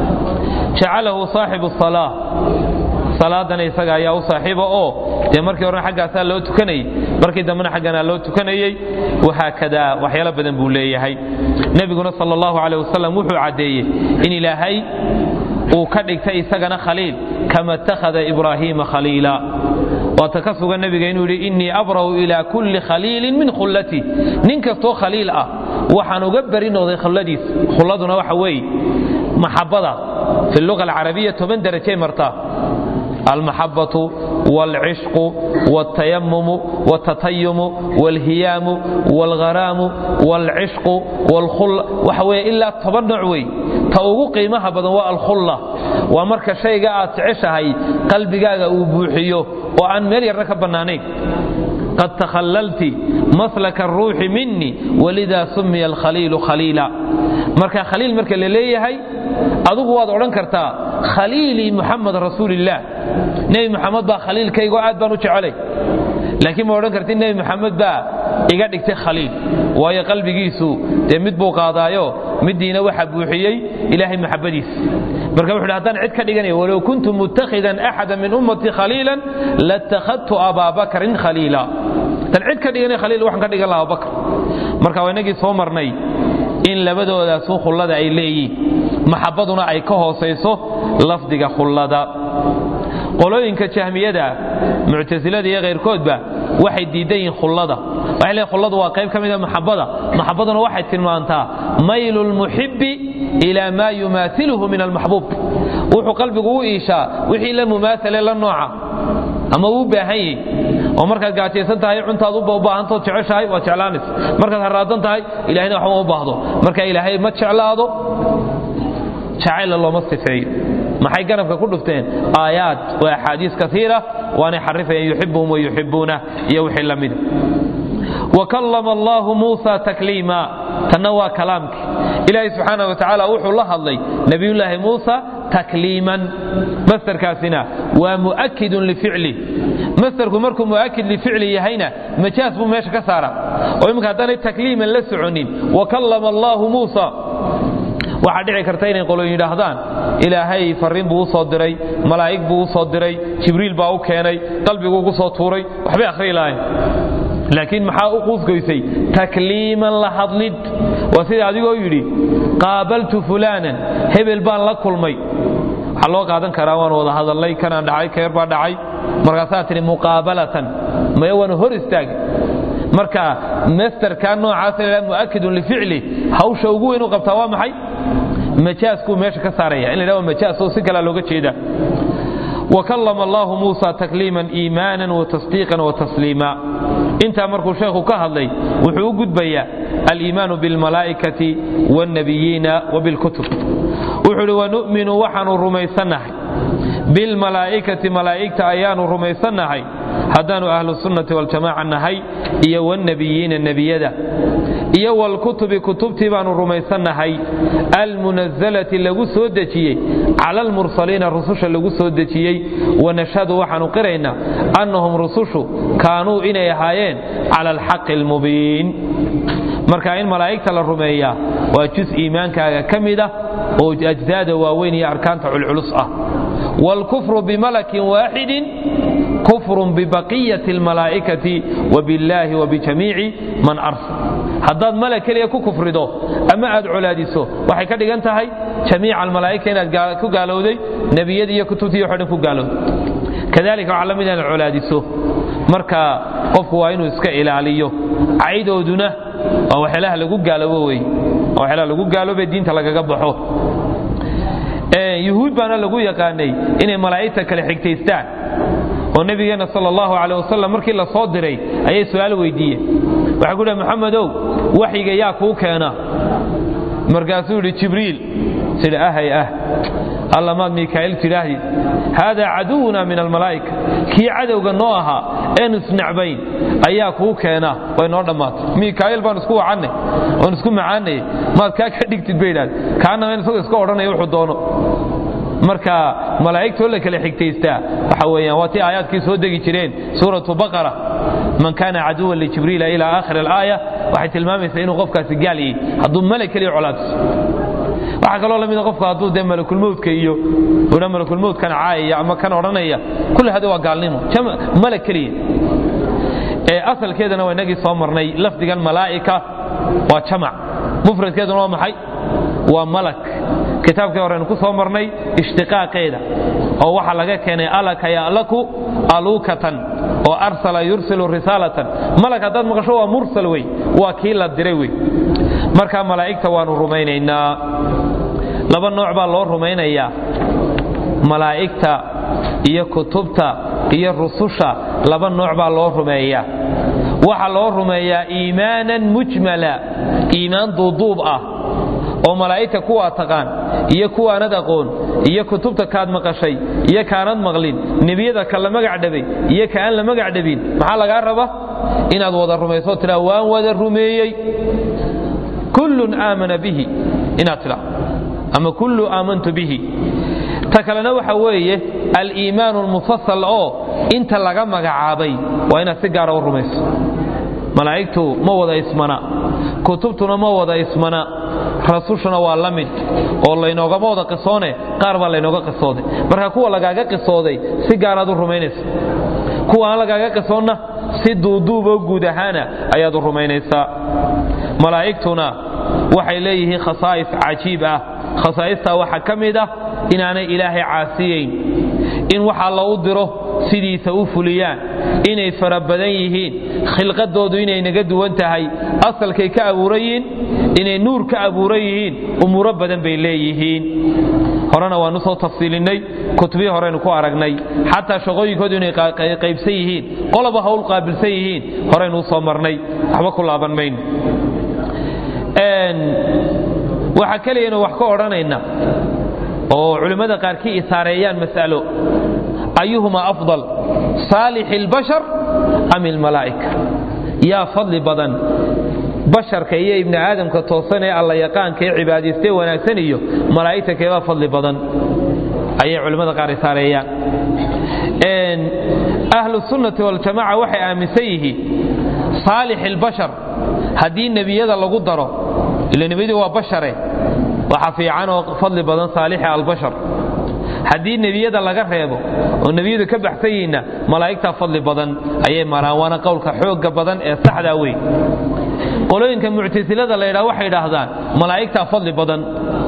jacalahu saaxibu salaa salaadana isaga ayaa u saaxiiba oo dee markii horena xaggaasaa loo tukanayay markii dambena xagganaa loo tukanayey wahaakadaa waxyaalo badan buu leeyahay nebiguna sal allahu caleh wasalam wuxuu caddeeyey in ilaahay uu ka dhigtay isagana khaliil kama ittakhada ibraahiima khaliila waata ka sugan nebiga inuu yidhi innii abra'u ilaa kulli khaliilin min khullatii nin kastoo khaliil ah waxaan uga beri noqday khulladiis khulladuna waxa weeye maxabada fi luga alcarabiya toban derajay martaa almaxabatu wاlcishqu wاltayamumu wاltatayumu wاlhiyaamu wاlgharaamu wاlcishqu wاlkhulla waxa weeye ilaa toban nooc wey ta ugu qiimaha badan waa alkhulla waa marka shayga aad jeceshahay qalbigaaga uu buuxiyo oo aan meel yarna ka bannaanayn qad takhallalti maslaka aruuxi minii walida sumiya alkhaliilu khaliila marka khaliil marka la leeyahay adugu waad odhan kartaa khaliilii muxamed rasuulillaah nebi muxamed baa khaliilkaygo aad baan u jecelay laakiin ma odhan kartid nebi muxamed baa iga dhigtay khaliil waayo qalbigiisu dee mid buu qaadaayo middiina waxa buuxiyey ilaahay maxabadiis marka wuxu haddaan cid ka dhiganaya walow kuntu mutakhidan axada min ummatii khaliilan latakhadtu abaa bakrin khaliila tan cid ka dhiganay khaliil waxaan ka dhigan lahaa abubakr marka waa inagii soo marnay in labadoodaas khullada ay leeyihin maxabaduna ay ka hoosayso lafdiga khullada qolooyinka jahmiyada muctasilada iyo khayrkoodba waxay diidan yihiin khullada waxay leeyihin khulladu waa qayb ka mida maxabada maxabaduna waxay tilmaantaa maylu lmuxibbi ilaa maa yumaasiluhu min almaxbuub wuxuu qalbigu u iishaa wixii la mumaasale la nooca ama uu baahan yahi oo markaad gaajaysan tahay cuntaad u baahantood jeceshahay waad jeclaanaysa markaad haraadan tahay ilahayna waxba u baahdo marka ilaahay ma jeclaado jacayla looma sifeeyo maxay ganabka ku dhufteen aayaad waa axaadiis kaiira waanay xarifayeen yuxibuhum wayuxibuuna iyo wixii la mida wakallama allahu muusa takliima tanna waa kalaamkii ilaahay subxaana wa tacaala wuxuu la hadlay nebiyullaahi muusa takliiman masderkaasina waa mu'akidun lificli masderku markuu mu'akid lificli yahayna majaas buu meesha ka saara oo iminka haddaanay takliiman la soconin wakallama allahu muusa waxaa dhici karta inay qolo yidhaahdaan ilaahay farriin buu u soo diray malaa'ig buu u soo diray jibriil baa u keenay qalbiguu ku soo tuuray waxbay akhriyi lahayn laakiin maxaa u quusgoysay takliiman la hadlid waa sida adigoo yidhi qaabaltu fulaanan hebel baan la kulmay waxaa loo qaadan karaa waan wada hadalnay kanaan dhacay keer baa dhacay markaasaa tidhi muqaabalatan maya waanu hor istaagay marka masterka noocaas la mu'akidun lificli hawsha ugu weyn u qabtaa waa maxay majaaskuu meesha ka saaraya in la yidhahdo majaas oo si kalea looga jeeda وكلم الله موسى تكليما إيمانا وتصديقا وتسليما انت مركو شيخ كهضي وحو قدبيا الإيمان بالملائكة والنبيين وبالكتب وحو ونؤمن وحن رميسنه بالملائكة ملائكة أيان رميسنه هدان أهل السنة والجماعة النهي إيا والنبيين النبيين iyo walkutubi kutubtii baanu rumaysannahay almunasalati lagu soo dejiyey cala almursaliina rususha lagu soo dejiyey wanashhadu waxaanu qiraynaa annahum rusushu kaanuu inay ahaayeen cala alxaqi almubiin marka in malaa'igta la rumeeyaa waa jus iimaankaaga ka mid ah oo ajdaada waaweyn iyo arkaanta culculus ah waalkufru bimalakin waaxidin kufr bibaqiyati almalaa'ikati wabillaahi wabijamiici man arsal haddaad malag keliya ku kufrido ama aad colaadiso waxay ka dhigan tahay jamiica almalaa'ika inaad ku gaalowday nebiyadii iyo kutubtii waxo dhan ku gaalowday kadalika waxaa la mid inaad colaadiso marka qofku waa inuu iska ilaaliyo caydooduna waa waxyaalaha lagu gaaloobo wey waa waxyaalaha lagu gaaloobe diinta lagaga baxo yuhuud baana lagu yaqaanay inay malaa'igta kale xigtaystaan oo nabigeenna sal allahu caleh wasalam markii la soo diray ayay su-aal weydiiyeen waxay ku dhahay maxamedow waxyiga yaa kuu keena markaasuu yidhi jibriil sidhi ahay ah alla maad miikaa'il tidhaahdid haadaa caduwuna min almalaa'ika kii cadowga noo ahaa eenu isnacbayn ayaa kuu keena way noo dhammaatay miikaa'il baan isku wacannay oon isku macaanayay maad kaa ka dhigtid bay idhahde kaanama in isagoo iska odhanaya wuxuu doono marka malaa'igtoo la kala xigtaystaa waxa weeyaan waa tii aayaadkii soo degi jireen suuratu baqara man kana caduwan lijibriila ila aakhir alaaya waxay tilmaamaysaa inuu qofkaasi gaal yahay hadduu malag keliya colaadso waxaa kaloo lamida qofku hadduu dee malakulmowdka iyo udha malakulmowdkan caayaya ama kan odhanaya kulli hadi waa gaalnimo malag keliya ee asalkeedana waa inagii soo marnay lafdigan malaa'ika waa jamac mufradkeeduna waa maxay waa malak kitaabkii horeynu ku soo marnay ishtiqaaqeeda oo waxaa laga keenay alaka ya'laku aluukatan oo arsala yursilu risaalatan malag haddaad maqasho waa mursal wey waa kii la diray wey marka malaa'igta waanu rumaynaynaa laba nooc baa loo rumaynayaa malaa'igta iyo kutubta iyo rususha laba nooc baa loo rumeeyaa waxaa loo rumeeyaa iimaanan mujmala iimaan duuduub ah oo malaa'igta kuwaa taqaan iyo kuwaanad aqoon iyo kutubta kaad maqashay iyo kaanad maqlin nebiyada ka la magac dhabay iyo ka aan la magac dhabin maxaa lagaa raba inaad wada rumayso tidhaa waan wada rumeeyey kullun aamana bihi inaad tidhaa ama kullu aamantu bihi ta kalena waxa weeye aliimaanu almufasal oo inta laga magacaabay waa inaad si gaara u rumayso malaa'igtu ma wada ismana kutubtuna ma wada ismana rasushuna waa la mid oo laynoogama wada qisoone qaar baa laynooga qisooday marka kuwa lagaaga qisooday si gaaraad u rumaynaysa kuwa aan lagaaga qisoonna si duuduuboo guud ahaana ayaad u rumaynaysaa malaa'igtuna waxay leeyihiin khasaa'is cajiib ah khasaa'istaa waxaa ka mid ah inaanay ilaahay caasiyayn in waxaa lagu diro sidiisa u fuliyaan inay fara badan yihiin khilqadoodu inay naga duwan tahay asalkay ka abuuran yihiin inay nuur ka abuuran yihiin umuuro badan bay leeyihiin horena waanu soo tafsiilinnay kutubihii horeynu ku aragnay xataa shaqooyinkoodu inay qaybsan yihiin qoloba hawl qaabilsan yihiin horeynu usoo marnay waxba ku laaban mayno waxaa keliyanu wax ka odhanayna oo culimmada qaarkii isaareeyaan mas'alo ayuhuma afdal saalix اlbashar am ilmalaa'ika yaa fadli badan basharka iyo ibni aadamka toosan ee alla yaqaanka ee cibaadaystee wanaagsan iyo malaa'igta keebaa fadli badan ayay culimmada qaar isaareeyaan ahlu sunnati waljamaca waxay aaminsan yihiin saalix اlbashar haddii nebiyada lagu daro ila nebiyadu waa bashare waxa fiican oo fadli badan saalixa albashar haddii nebiyada laga reebo oo nebiyadu ka baxsan yihiinna malaa'igtaa fadli badan ayay maraan waana qowlka xoogga badan ee saxdaa wey qolooyinka muctasilada la ydhaha waxay idhaahdaan malaa'igtaa fadli badan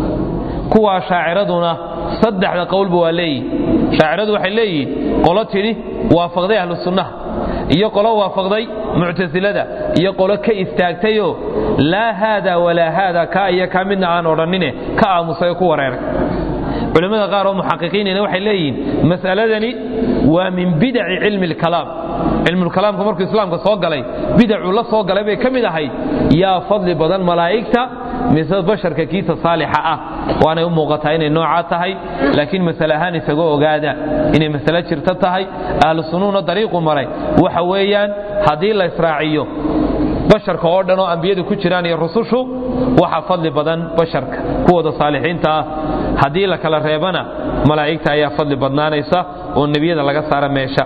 kuwaa shaaciraduna saddexda qowlba waa leeyihin shaaciradu waxay leeyihiin qolo tidhi waafaqday ahlu sunnaha iyo qolo waafaqday muctasilada iyo qolo ka istaagtayoo laa haada walaa haada kaa iyo kaa midna aan odhannine ka aamusay oo ku wareeray culimmada qaar oo muxaqiqiinina waxay leeyihiin mas'aladani waa min bidaci cilmi lkalaam cilmulkalaamka markuu islaamka soo galay bidacuu la soo galay bay ka mid ahayd yaa fadli badan malaa'igta mise basharka kiisa saalixa ah waanay u muuqataa inay noocaa tahay laakiin masale ahaan isaga ogaada inay masale jirto tahay ahlu sunnuhuna dariiqu maray waxa weeyaan haddii la israaciyo basharka oo dhan oo ambiyadu ku jiraan iyo rusushu waxa fadli badan basharka kuwooda saalixiinta ah haddii la kala reebana malaa'igta ayaa fadli badnaanaysa oo nebiyada laga saara meesha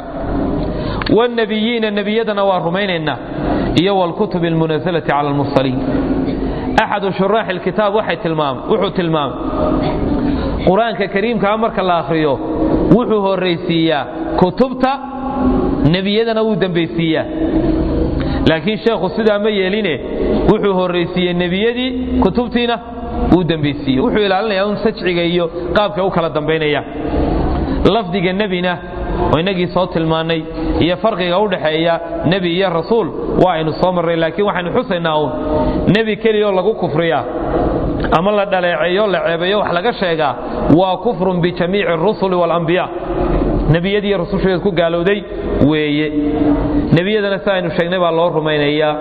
wاnebiyiina nebiyadana waa rumaynaynaa iyo wاlkutub اlmunaزlati cala اlmursaliin axadu shuraaxi اlkitaab wuxuu tilmaamay qur-aanka kariimkaa marka la akhriyo wuxuu horraysiiyaa kutubta nebiyadana wuu dembaysiiyaa laakiin sheekhu sidaa ma yeeline wuxuu horraysiiyey nebiyadii kutubtiina wuu dembaysiiye wuxuu ilaalinayaa un sajciga iyo qaabka u kala dambaynaya lafdiga nebina oo inagii soo tilmaannay iyo farqiga u dhaxeeya nebi iyo rasuul waa aynu soo marray laakiin waxaynu xusaynaa uun nebi keliyaoo lagu kufriyaa ama la dhaleeceeyo la ceebeeyo wax laga sheegaa waa kufrun bijamiici arusuli waalambiyaa nebiyadiiyo rususheed ku gaalowday weeye nebiyadana si aynu sheegnay baa loo rumaynayaa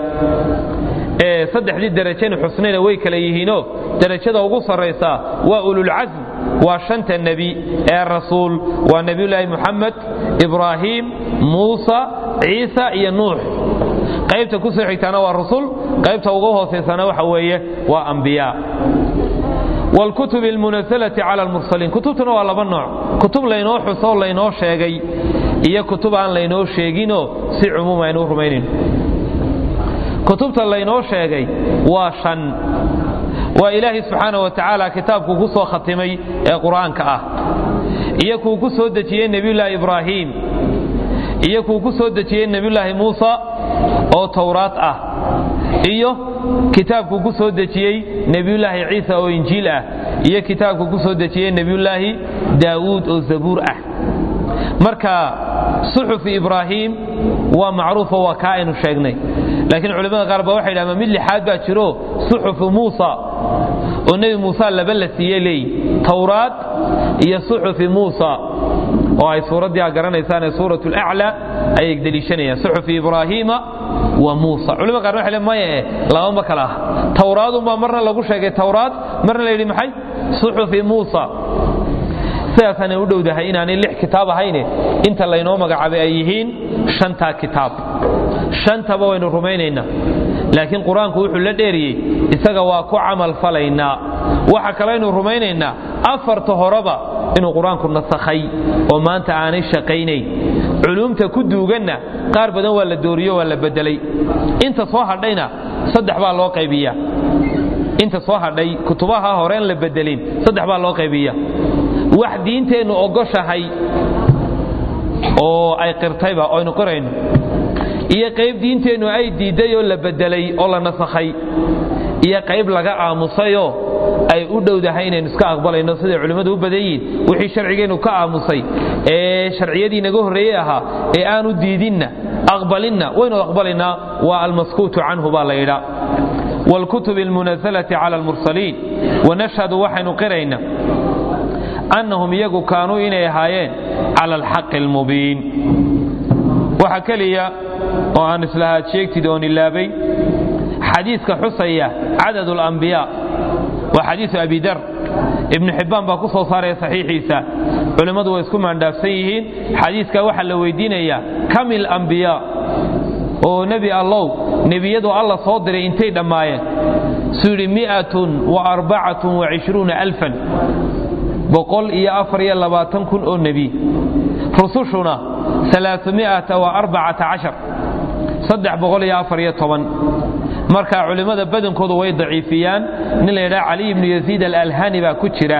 ee saddexdii derajenu xusnayna way kala yihiinoo derajada ugu sarraysaa waa ululcasm waa shanta nebi ee rasuul waa nebiyulaahi muxamed ibraahiim muusa ciisa iyo nuux qaybta ku soo xigtaana waa rusul qaybta ugu hoosaysana waxa weeye waa ambiyaa wاlkutubi اlmunasalati cala almursaliin kutubtuna waa laba nooc kutub laynoo xusoo laynoo sheegay iyo kutub aan laynoo sheeginoo si cumuum aynu u rumaynayno kutubta laynoo sheegay waa shan waa ilaahay subxaana wa tacaala kitaabkuu ku soo khatimay ee qur'aanka ah iyo kuu ku soo dejiyey nebiyullaahi ibraahiim iyo kuu ku soo dejiyey nebiyullaahi muusa oo towraad ah iyo kitaabkuu ku soo dejiyey nebiyullaahi ciisa oo injiil ah iyo kitaabkuu ku soo dejiyey nebiyullaahi daawuud oo zabuur ah marka suxufi ibraahiim waa macruufo waa kaa aynu sheegnay laakiin culimmada qaar ba waxay dhahdeen mid lixaad baa jiro suxufu muusa oo nebi muuse laba la siiyey leey towraad iyo suxufi muusa oo ay suuraddii a garanaysaan ee suurat laclaa ayay deliishanayaan suxufi ibraahiima wa muusa culimada qaar waxay le maya eh laba ma kala ah towraadunbaa marna lagu sheegay towraad marna la yidhi maxay suxufi muusa sidaasaanay u dhowdahay inaanay lix kitaab ahayne inta laynoo magacaabay ay yihiin shantaa kitaab shantaba waynu rumaynaynaa laakiin qur-aanku wuxuu la dheeriyey isaga waa ku camal falaynaa waxa kaleaynu rumaynaynaa afarta horeba inuu qur-aanku nasakhay oo maanta aanay shaqaynayn culuumta ku duuganna qaar badan waa la dooriyo waa la bedelay inta soo hadhayna saddex baa loo qaybiya inta soo hadhay kutubaha horeen la bedelin saddex baa loo qaybiya wax diinteennu ogoshahay oo ay qirtayba aynu qirayno iyo qayb diinteennu ay diidday oo la bedelay oo la nasakhay iyo qayb laga aamusayoo ay u dhowdahay inaynu iska aqbalayno siday culimmadu u badan yihiin wixii sharcigeennu ka aamusay ee sharciyadii naga horreeyey ahaa ee aanu diidinna aqbalinna waynu aqbalaynaa waa almaskuutu canhu baa la yidhaa wاlkutub اlmunasalati cala almursaliin wanashhadu waxaynu qiraynaa annahum iyagu kaanuu inay ahaayeen cala alxaqi almubiin waxa keliya oo aan islahaad sheegtid oon ilaabay xadiiska xusaya cadad اlambiyaa waa xadiisu abi dar ibnu xibbaan baa ku soo saaraya saxiixiisa culimmadu way isku maandhaafsan yihiin xadiiska waxaa la weydiinayaa kamil ambiyaa oo nebi allow nebiyadu alla soo diray intay dhammaayeen suu yidhi miatun wa arbacatun wa cishruuna alfan boqol iyo afar iyo labaatan kun oo nebi rusushuna alaaثumiata wa arbacata cashar saddex boqol iyo afar iyo toban marka culimmada badankoodu way daciifiyaan nin la yidhaha caliy ibnu yaziid alalhani baa ku jira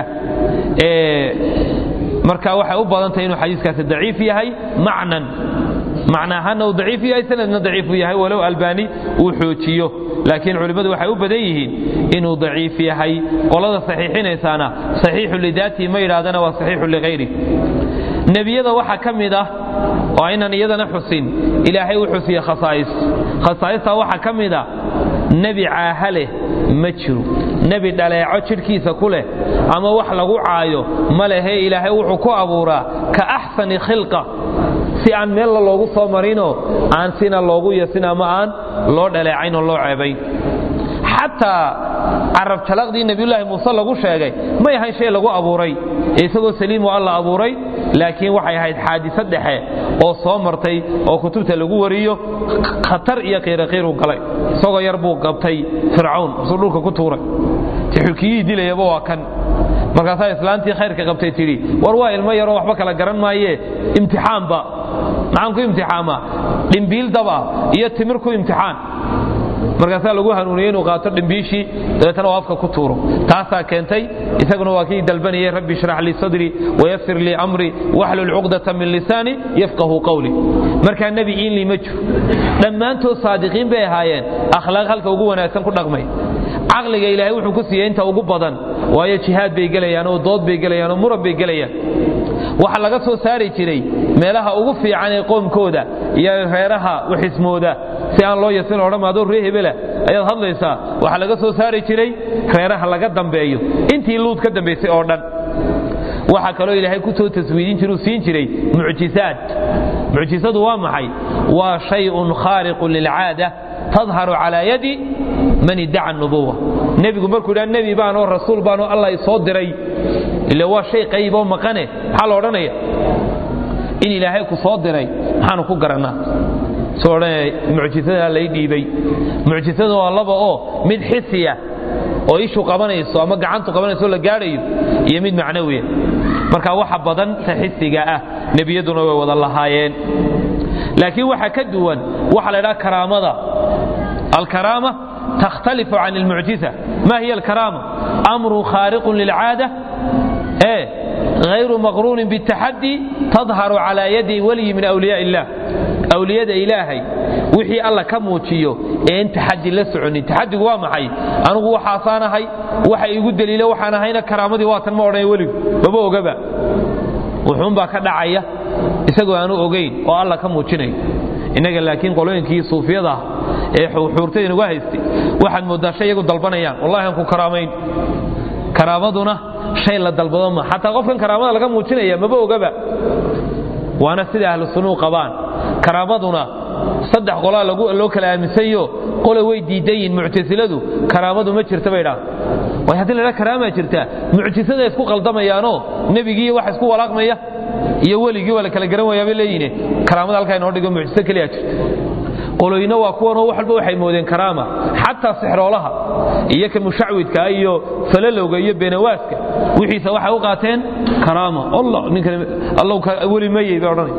marka waxay u badantahay inuu xadiiskaasi daciif yahay macnan macna ahaanna uu daciif yahay sanadna daciifu yahay walow albani uu xoojiyo laakiin culimmadu waxay u badan yihiin inuu daciif yahay qolada saxiixinaysaana saxiixu lidaatihi ma yidhahdana waa saxiixu lighayri nebiyada waxaa ka mid ah oo aynan iyadana xusin ilaahay u xusiye khasaa'is khasaa'istaa waxaa ka mid a nebi caaha leh ma jiro nebi dhaleeco jidhkiisa ku leh ama wax lagu caayo ma lehe ilaahay wuxuu ku abuuraa ka axsani khilqa si aan meella loogu soo marinoo aan sina loogu yasin ama aan loo dhaleecayn oo loo ceebayn xataa carab jalaqdii nebiyulaahi muuse lagu sheegay may ahayn shay lagu abuuray ee isagoo saliim oo alla abuuray laakiin waxay ahayd xaadisa dhexe oo soo martay oo kutubta lagu wariyo khatar iyo qiiraqiiru galay isagoo yar buu qabtay fircawn isuu dhulka ku tuuray xukiyihii dilayaba waa kan markaasaa islaantii khayrka qabtay tidhi war waa ilmo yaroo waxba kala garan maaye imtixaanba maxaan ku imtixaama dhimbiil daba iyo timir ku imtixaan markaasaa lagu hanuuniyey inuu qaato dhimbiishii dabeetana uu afka ku tuuro taasaa keentay isaguna waa kii dalbanayay rabbi ishrax lii sadrii wayasir lii amrii waxlul cuqdata min lisaani yafqahu qawli markaa nebi iinlii ma jiro dhammaantood saadiqiin bay ahaayeen akhlaaq halka ugu wanaagsan ku dhaqmay caqliga ilaahay wuxuu ku siiyey inta ugu badan waayo jihaad bay gelayaan oo dood bay gelayaan oo muran bay gelayaan waxa laga soo saari jiray meelaha ugu fiican ee qoomkooda iyo reeraha waxismooda si aan loo yasin odhan adoo ree hebela ayaad hadlaysaa waxaa laga soo saari jiray reeraha laga dambeeyo intii luud ka dambaysay oo dhan waxaa kaloo ilaahay ku soo taswiidin jiruu siin jiray mucjisaad mucjisadu waa maxay waa shayun khaariqun lilcaada tadharu calaa yadi man iddaca nubuwa nebigu markuu idhaa nebi baanoo rasuul baanoo allah isoo diray ila waa shay qayboo maqane maxaa la odhanaya in ilaahay ku soo diray maxaanu ku garannaa soo odhanaya mucjisada lay dhiibay mucjisada waa laba oo mid xisiya oo ishu qabanayso ama gacantu qabanayso la gaadhayo iyo mid macnawiya marka waxa badan ta xisiga ah nebiyaduna way wada lahaayeen laakiin waxa ka duwan waxa la ydhaha karaamada alkaraama takhtalifu can almucjiza ma hiya alkaraama amru khaariqun lilcaada ee غayru maqruunin bاtaxadi tadharu calى yadi waliyi min awliyaa illah awliyada ilaahay wixii alla ka muujiyo ee in taxadi la soconin taxadigu waa maxay anugu waxaasaanahay waxa igu daliila waxaan ahayna karaamadii waatan ma odhan weligu maba ogaba wuxuunbaa ka dhacaya isagoo aanu ogayn oo alla ka muujinayo innaga laakiin qolooyinkii suufiyada ah ee xuurtay inagu haystay waxaad mooddaa shay iyagu dalbanayaan wallahi aan ku karaamayn karaamaduna shay la dalbado ma xataa qofkan karaamada laga muujinaya maba ogaba waana sida ahlu sunuu qabaan karaamaduna saddex qolaa loo kala aaminsanyo qole way diidan yihin muctasiladu karaamadu ma jirta bay dhaa way haddii ladhaa karaamaa jirta mucjisada isku qaldamayaanoo nebigii waxa isku walaaqmaya iyo weligii waa la kala garan wayaa bay leeyihin karaamada halkaa inoo dhigo mucjiso keliya jirta qoloyna waa kuwanoo wax walba waxay moodeen karaama xataa sixroolaha iyo ka mushacwidka iyo falalowga iyo beenawaaska wixiisa waxay u qaateen karaama allow weli mayey bay odhanay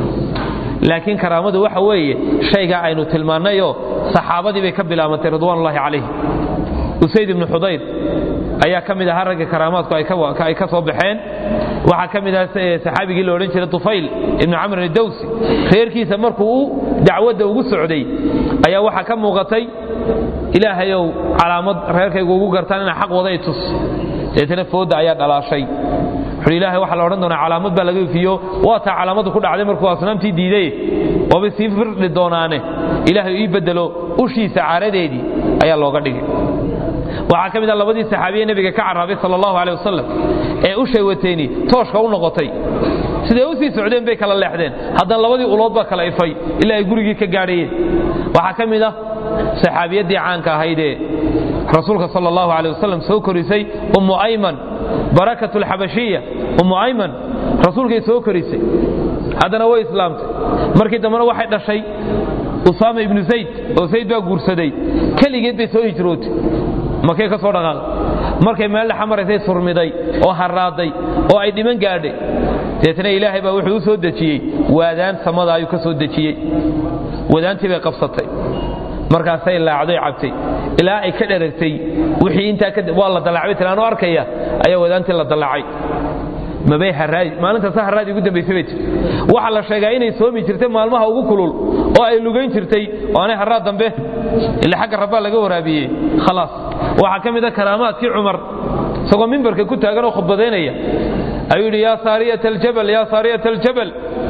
laakiin karaamadu waxa weeye shaygaa aynu tilmaannayoo saxaabadii bay ka bilaabantay ridwaanullahi calayhim usayd ibnu xudayr ayaa ka mid ahaa ragga karaamaadku ay ka soo baxeen waxaa ka mid aha saxaabigii la odhan jiray tufayl ibnu camrin idawsi reerkiisa markuu u dacwadda ugu socday ayaa waxaa ka muuqatay ilaahayow calaamad reerkaygu ugu gartaan inaa xaq waday tus deetana foodda ayaa dhalaashay wuxuu ilahay waxaa la odhan doonaa calaamad baa laga ifiyo waa taa calaamadu ku dhacday markuu asnaamtii diiday waabay sii firdhi doonaane ilaahay ii bedelo ushiisa caaradeedii ayaa looga dhigay waxaa ka mid ah labadii saxaabiye nebiga ka carraabay sal allahu aleh wasalam ee ushay wateyni tooshka u noqotay siday u sii socdeen bay kala leexdeen haddana labadii ulood baa kala ifay ilaa ay gurigii ka gaadhayeen waxaa ka mid ah saxaabiyaddii caanka ahaydee rasuulka sal allahu aleh wasalam soo korisay ummu ayman barakat alxabashiya ummu ayman rasuulkay soo korisay haddana way islaamtay markii dambena waxay dhashay usaama ibnu zayd oo zayd baa guursaday keligeed bay soo hijrootay makay ka soo dhaqaaqay markay meel dhexa maraysay surmiday oo harraaday oo ay dhiman gaadhay deetna ilaahay baa wuxuu u soo dejiyey waadaan samada ayuu ka soo dejiyey wadaantii bay qabsatay markaasay laacdoy cabtay ilaa ay ka dheragtay wixii intaa waa la dallacbay tilaanu arkaya ayaa wadaantii la dallacay mabay haraadi maalintaasa haraadi ugu dambaysay bay jirtay waxaa la sheegaa inay soomi jirtay maalmaha ugu kulul oo ay lugayn jirtay oo aanay haraad dambe ila xagga rabbaa laga waraabiyey khalaas waxaa ka mid a karaamaadkii cumar isagoo mimbarka ku taagan oo khudbadaynaya ayuu yidhi yaa saariyata aljabal yaa saariyata aljabal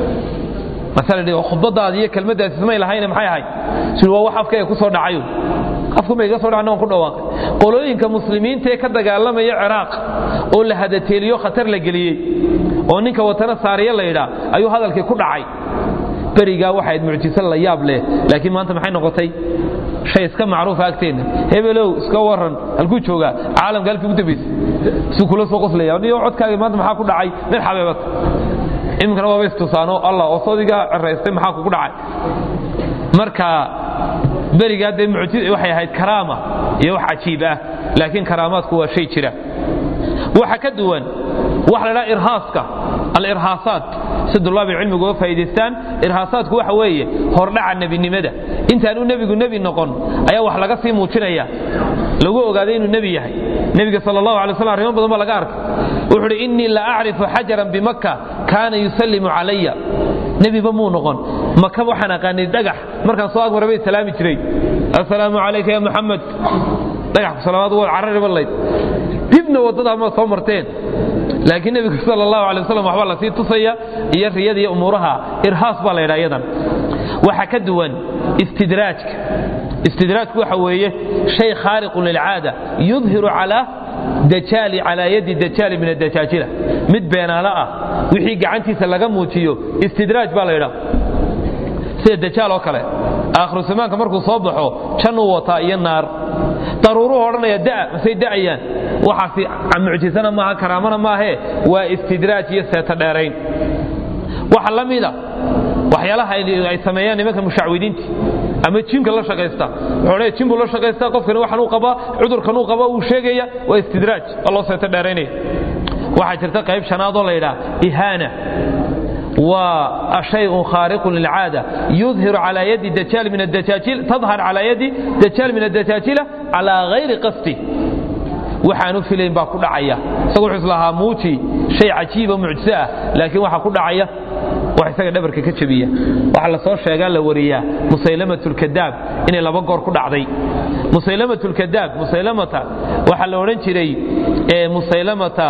khudbadaadi iyo kelmadaasi ismay lahayne maxay ahayd sii waa wax afkayga ku soo dhacayo afkuma iga soo dhacna waan ku dhawaaqay qolooyinka muslimiinta ee ka dagaalamaya ciraaq oo la hadateeliyo khatar la geliyey oo ninka watana saariya la yidhaa ayuu hadalkii ku dhacay berigaa waxayd mucjiso la yaab leh laakiin maanta maxay noqotay shay iska macruufa agteenna hebelow iska waran halkuu joogaa caalamka halkii ugu dambaysay isuu kula soo qoslaya niyo codkaagii maanta maxaa ku dhacay mid xabeebata iminkana waaba istusaano allah oo sodigaa ceraystay maxaa kugu dhacay marka berigaa dee waxay ahayd karaama iyo wax cajiib ah laakiin karaamaadku waa shay jira waxa ka duwan waxa la dhaha irhaaska alirhaasaat si dulaabi cilmigu uga faa'idaystaan irhaasaadku waxa weeye hordhaca nebinimada intaanu nebigu nebi noqon ayaa wax laga sii muujinaya lagu ogaaday inuu nebi yahay nebiga sal allahu alay slam arrimo badan baa laga arkay wuxuu uhi innii la acrifu xajaran bimakka kaana yusallimu calaya nebiba muu noqon maka waxaan aqaanay dhagax markaan soo agmara bay salaami jiray assalaamu calayka ya muxamed dhagax salaamaad waad carari ballayd dibna waddada ma soo marteen laakiin nebigu sal allahu alay wasalam waxbaa lasii tusaya iyo riyada iyo umuuraha irhaas baa la ydhaa iyadan waxa ka duwan istidraajka istidraajku waxa weeye shay khaariqun lilcaada yudhiru calaa dajaali calaa yadi dajaali min adajaajila mid beenaalo ah wixii gacantiisa laga muujiyo istidraaj baa la ydhaa sida dajaal oo kale aakhiru zamaanka markuu soo baxo jannuu wataa iyo naar daruuruhu odhanaya da masay da'ayaan waxaasi mucjisana maaha karaamana maahee waa istidraaj iyo seeto dheerayn waxa la mida waxyaalaha ay sameeyaan nimanka mushacwidiinta ama jinka la shaqaysta wuxuu leeyahay jin buu la shaqaystaa qofkani waxan uu qabaa cudurkan uu qabaa uu sheegaya waa istidraaj waa loo seeto dheeraynaya waxaa jirta qayb shanaadoo la yidhaha ihaana waa shayء khaariq lilcaada yudhiru calى yadi dajaal min adajaajiil tadhar calى yadi dajaal min adajaajiila calى gayri qasdi waxaanu filayn baa ku dhacaya isagu wuxuu islahaa muuji shay cajiiba mucjiso ah laakiin waxa ku dhacaya wax isaga dhabarka ka jabiya waxa la soo sheegaa la wariyaa musaylamat lkadaab inay laba goor ku dhacday musaylamat lkadaab musaylamata waxaa la odhan jiray musaylamata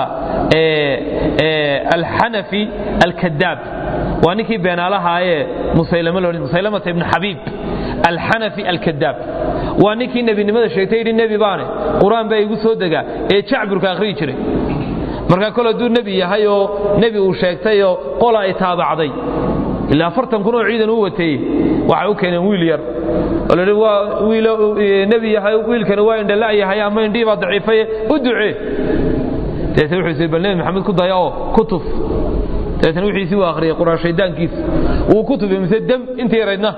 alxanafi alkadaab waa ninkii beenaalahaayee musaylamata ibn xabiib alxanafi alkadaab waa ninkii nebinimada sheegtay yidhi nebi baane qur-aan baa igu soo degaa ee jacburka akhriyi jiray markaa kol hadduu nebi yahay oo nebi uu sheegtayoo qola ay taabacday ilaa afartan kun oo ciidan u wateeyey waxay u keeneen wiil yar oo lahi waa wiil nebi yahay wiilkani waa indhala yahay ama indhihii baa daciifaye u ducee dabeetna wuxuu yidhi bal nebi maxamed ku daya oo ku tuf dabeetna wixiisii uu akhriyay qur-aan shaydaankiisa wuu ku tufay mise dem intii yaraydna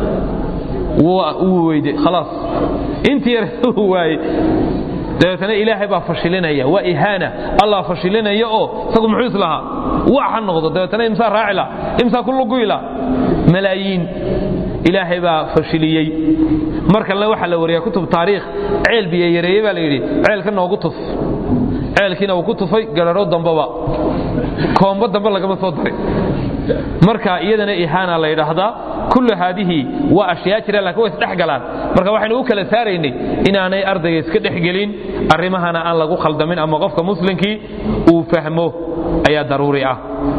wuu weyde khalaas intii yarayd wuu waayey dabeetna ilaahay baa fashilinaya waa ihaana allah fashilinaya oo isagu muxuu islahaa wax ha noqdo dabeetna imsaa raacila imsaa ku luguyla malaayiin ilaahay baa fashiliyey mar kalena waxaa la wariyaa kutub taariikh ceel biyo yareeye baa la yidhi ceelka noogu tuf ceelkiina uu ku tufay gararo dambaba koombo dambe lagama soo darin marka iyadana ihaana la yidhaahdaa kullu haadihi waa ashyaa jira lakin way isdhex galaan marka waxaynu u kala saaraynay inaanay ardayga iska dhexgelin arrimahana aan lagu khaldamin ama qofka muslimkii uu fahmo ayaa daruuri ah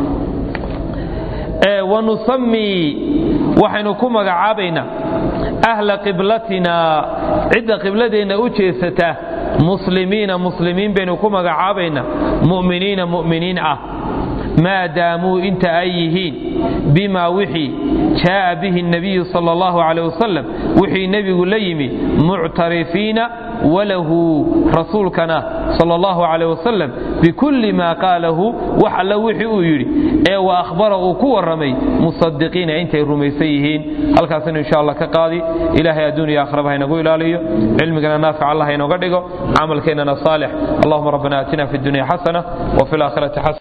wanusamii waxaynu ku magacaabaynaa ahla qiblatina cidda qibladeenna u jeesata muslimiina muslimiin baynu ku magacaabaynaa mu'miniina mu'miniin ah maa daamuu inta ay yihiin bima wixii jaa'a bihi الnabiyu sal اllahu عalيه wasalam wixii nebigu la yimi muctarifiina walahu rasuulkana sal اllahu عalيه wasalam bikulli ma qaalahu wax alla wixii uu yidhi ee wa akhbara uu ku warramay musadiqiina intay rumaysan yihiin halkaasinu insha allah ka qaadi ilahay adduuniya akhraba haynagu ilaaliyo cilmigana naafic allah haynoga dhigo camalkeennana saalix allahuma rabbana aatina fi اdunya xasana wfi اlaakhirati xasana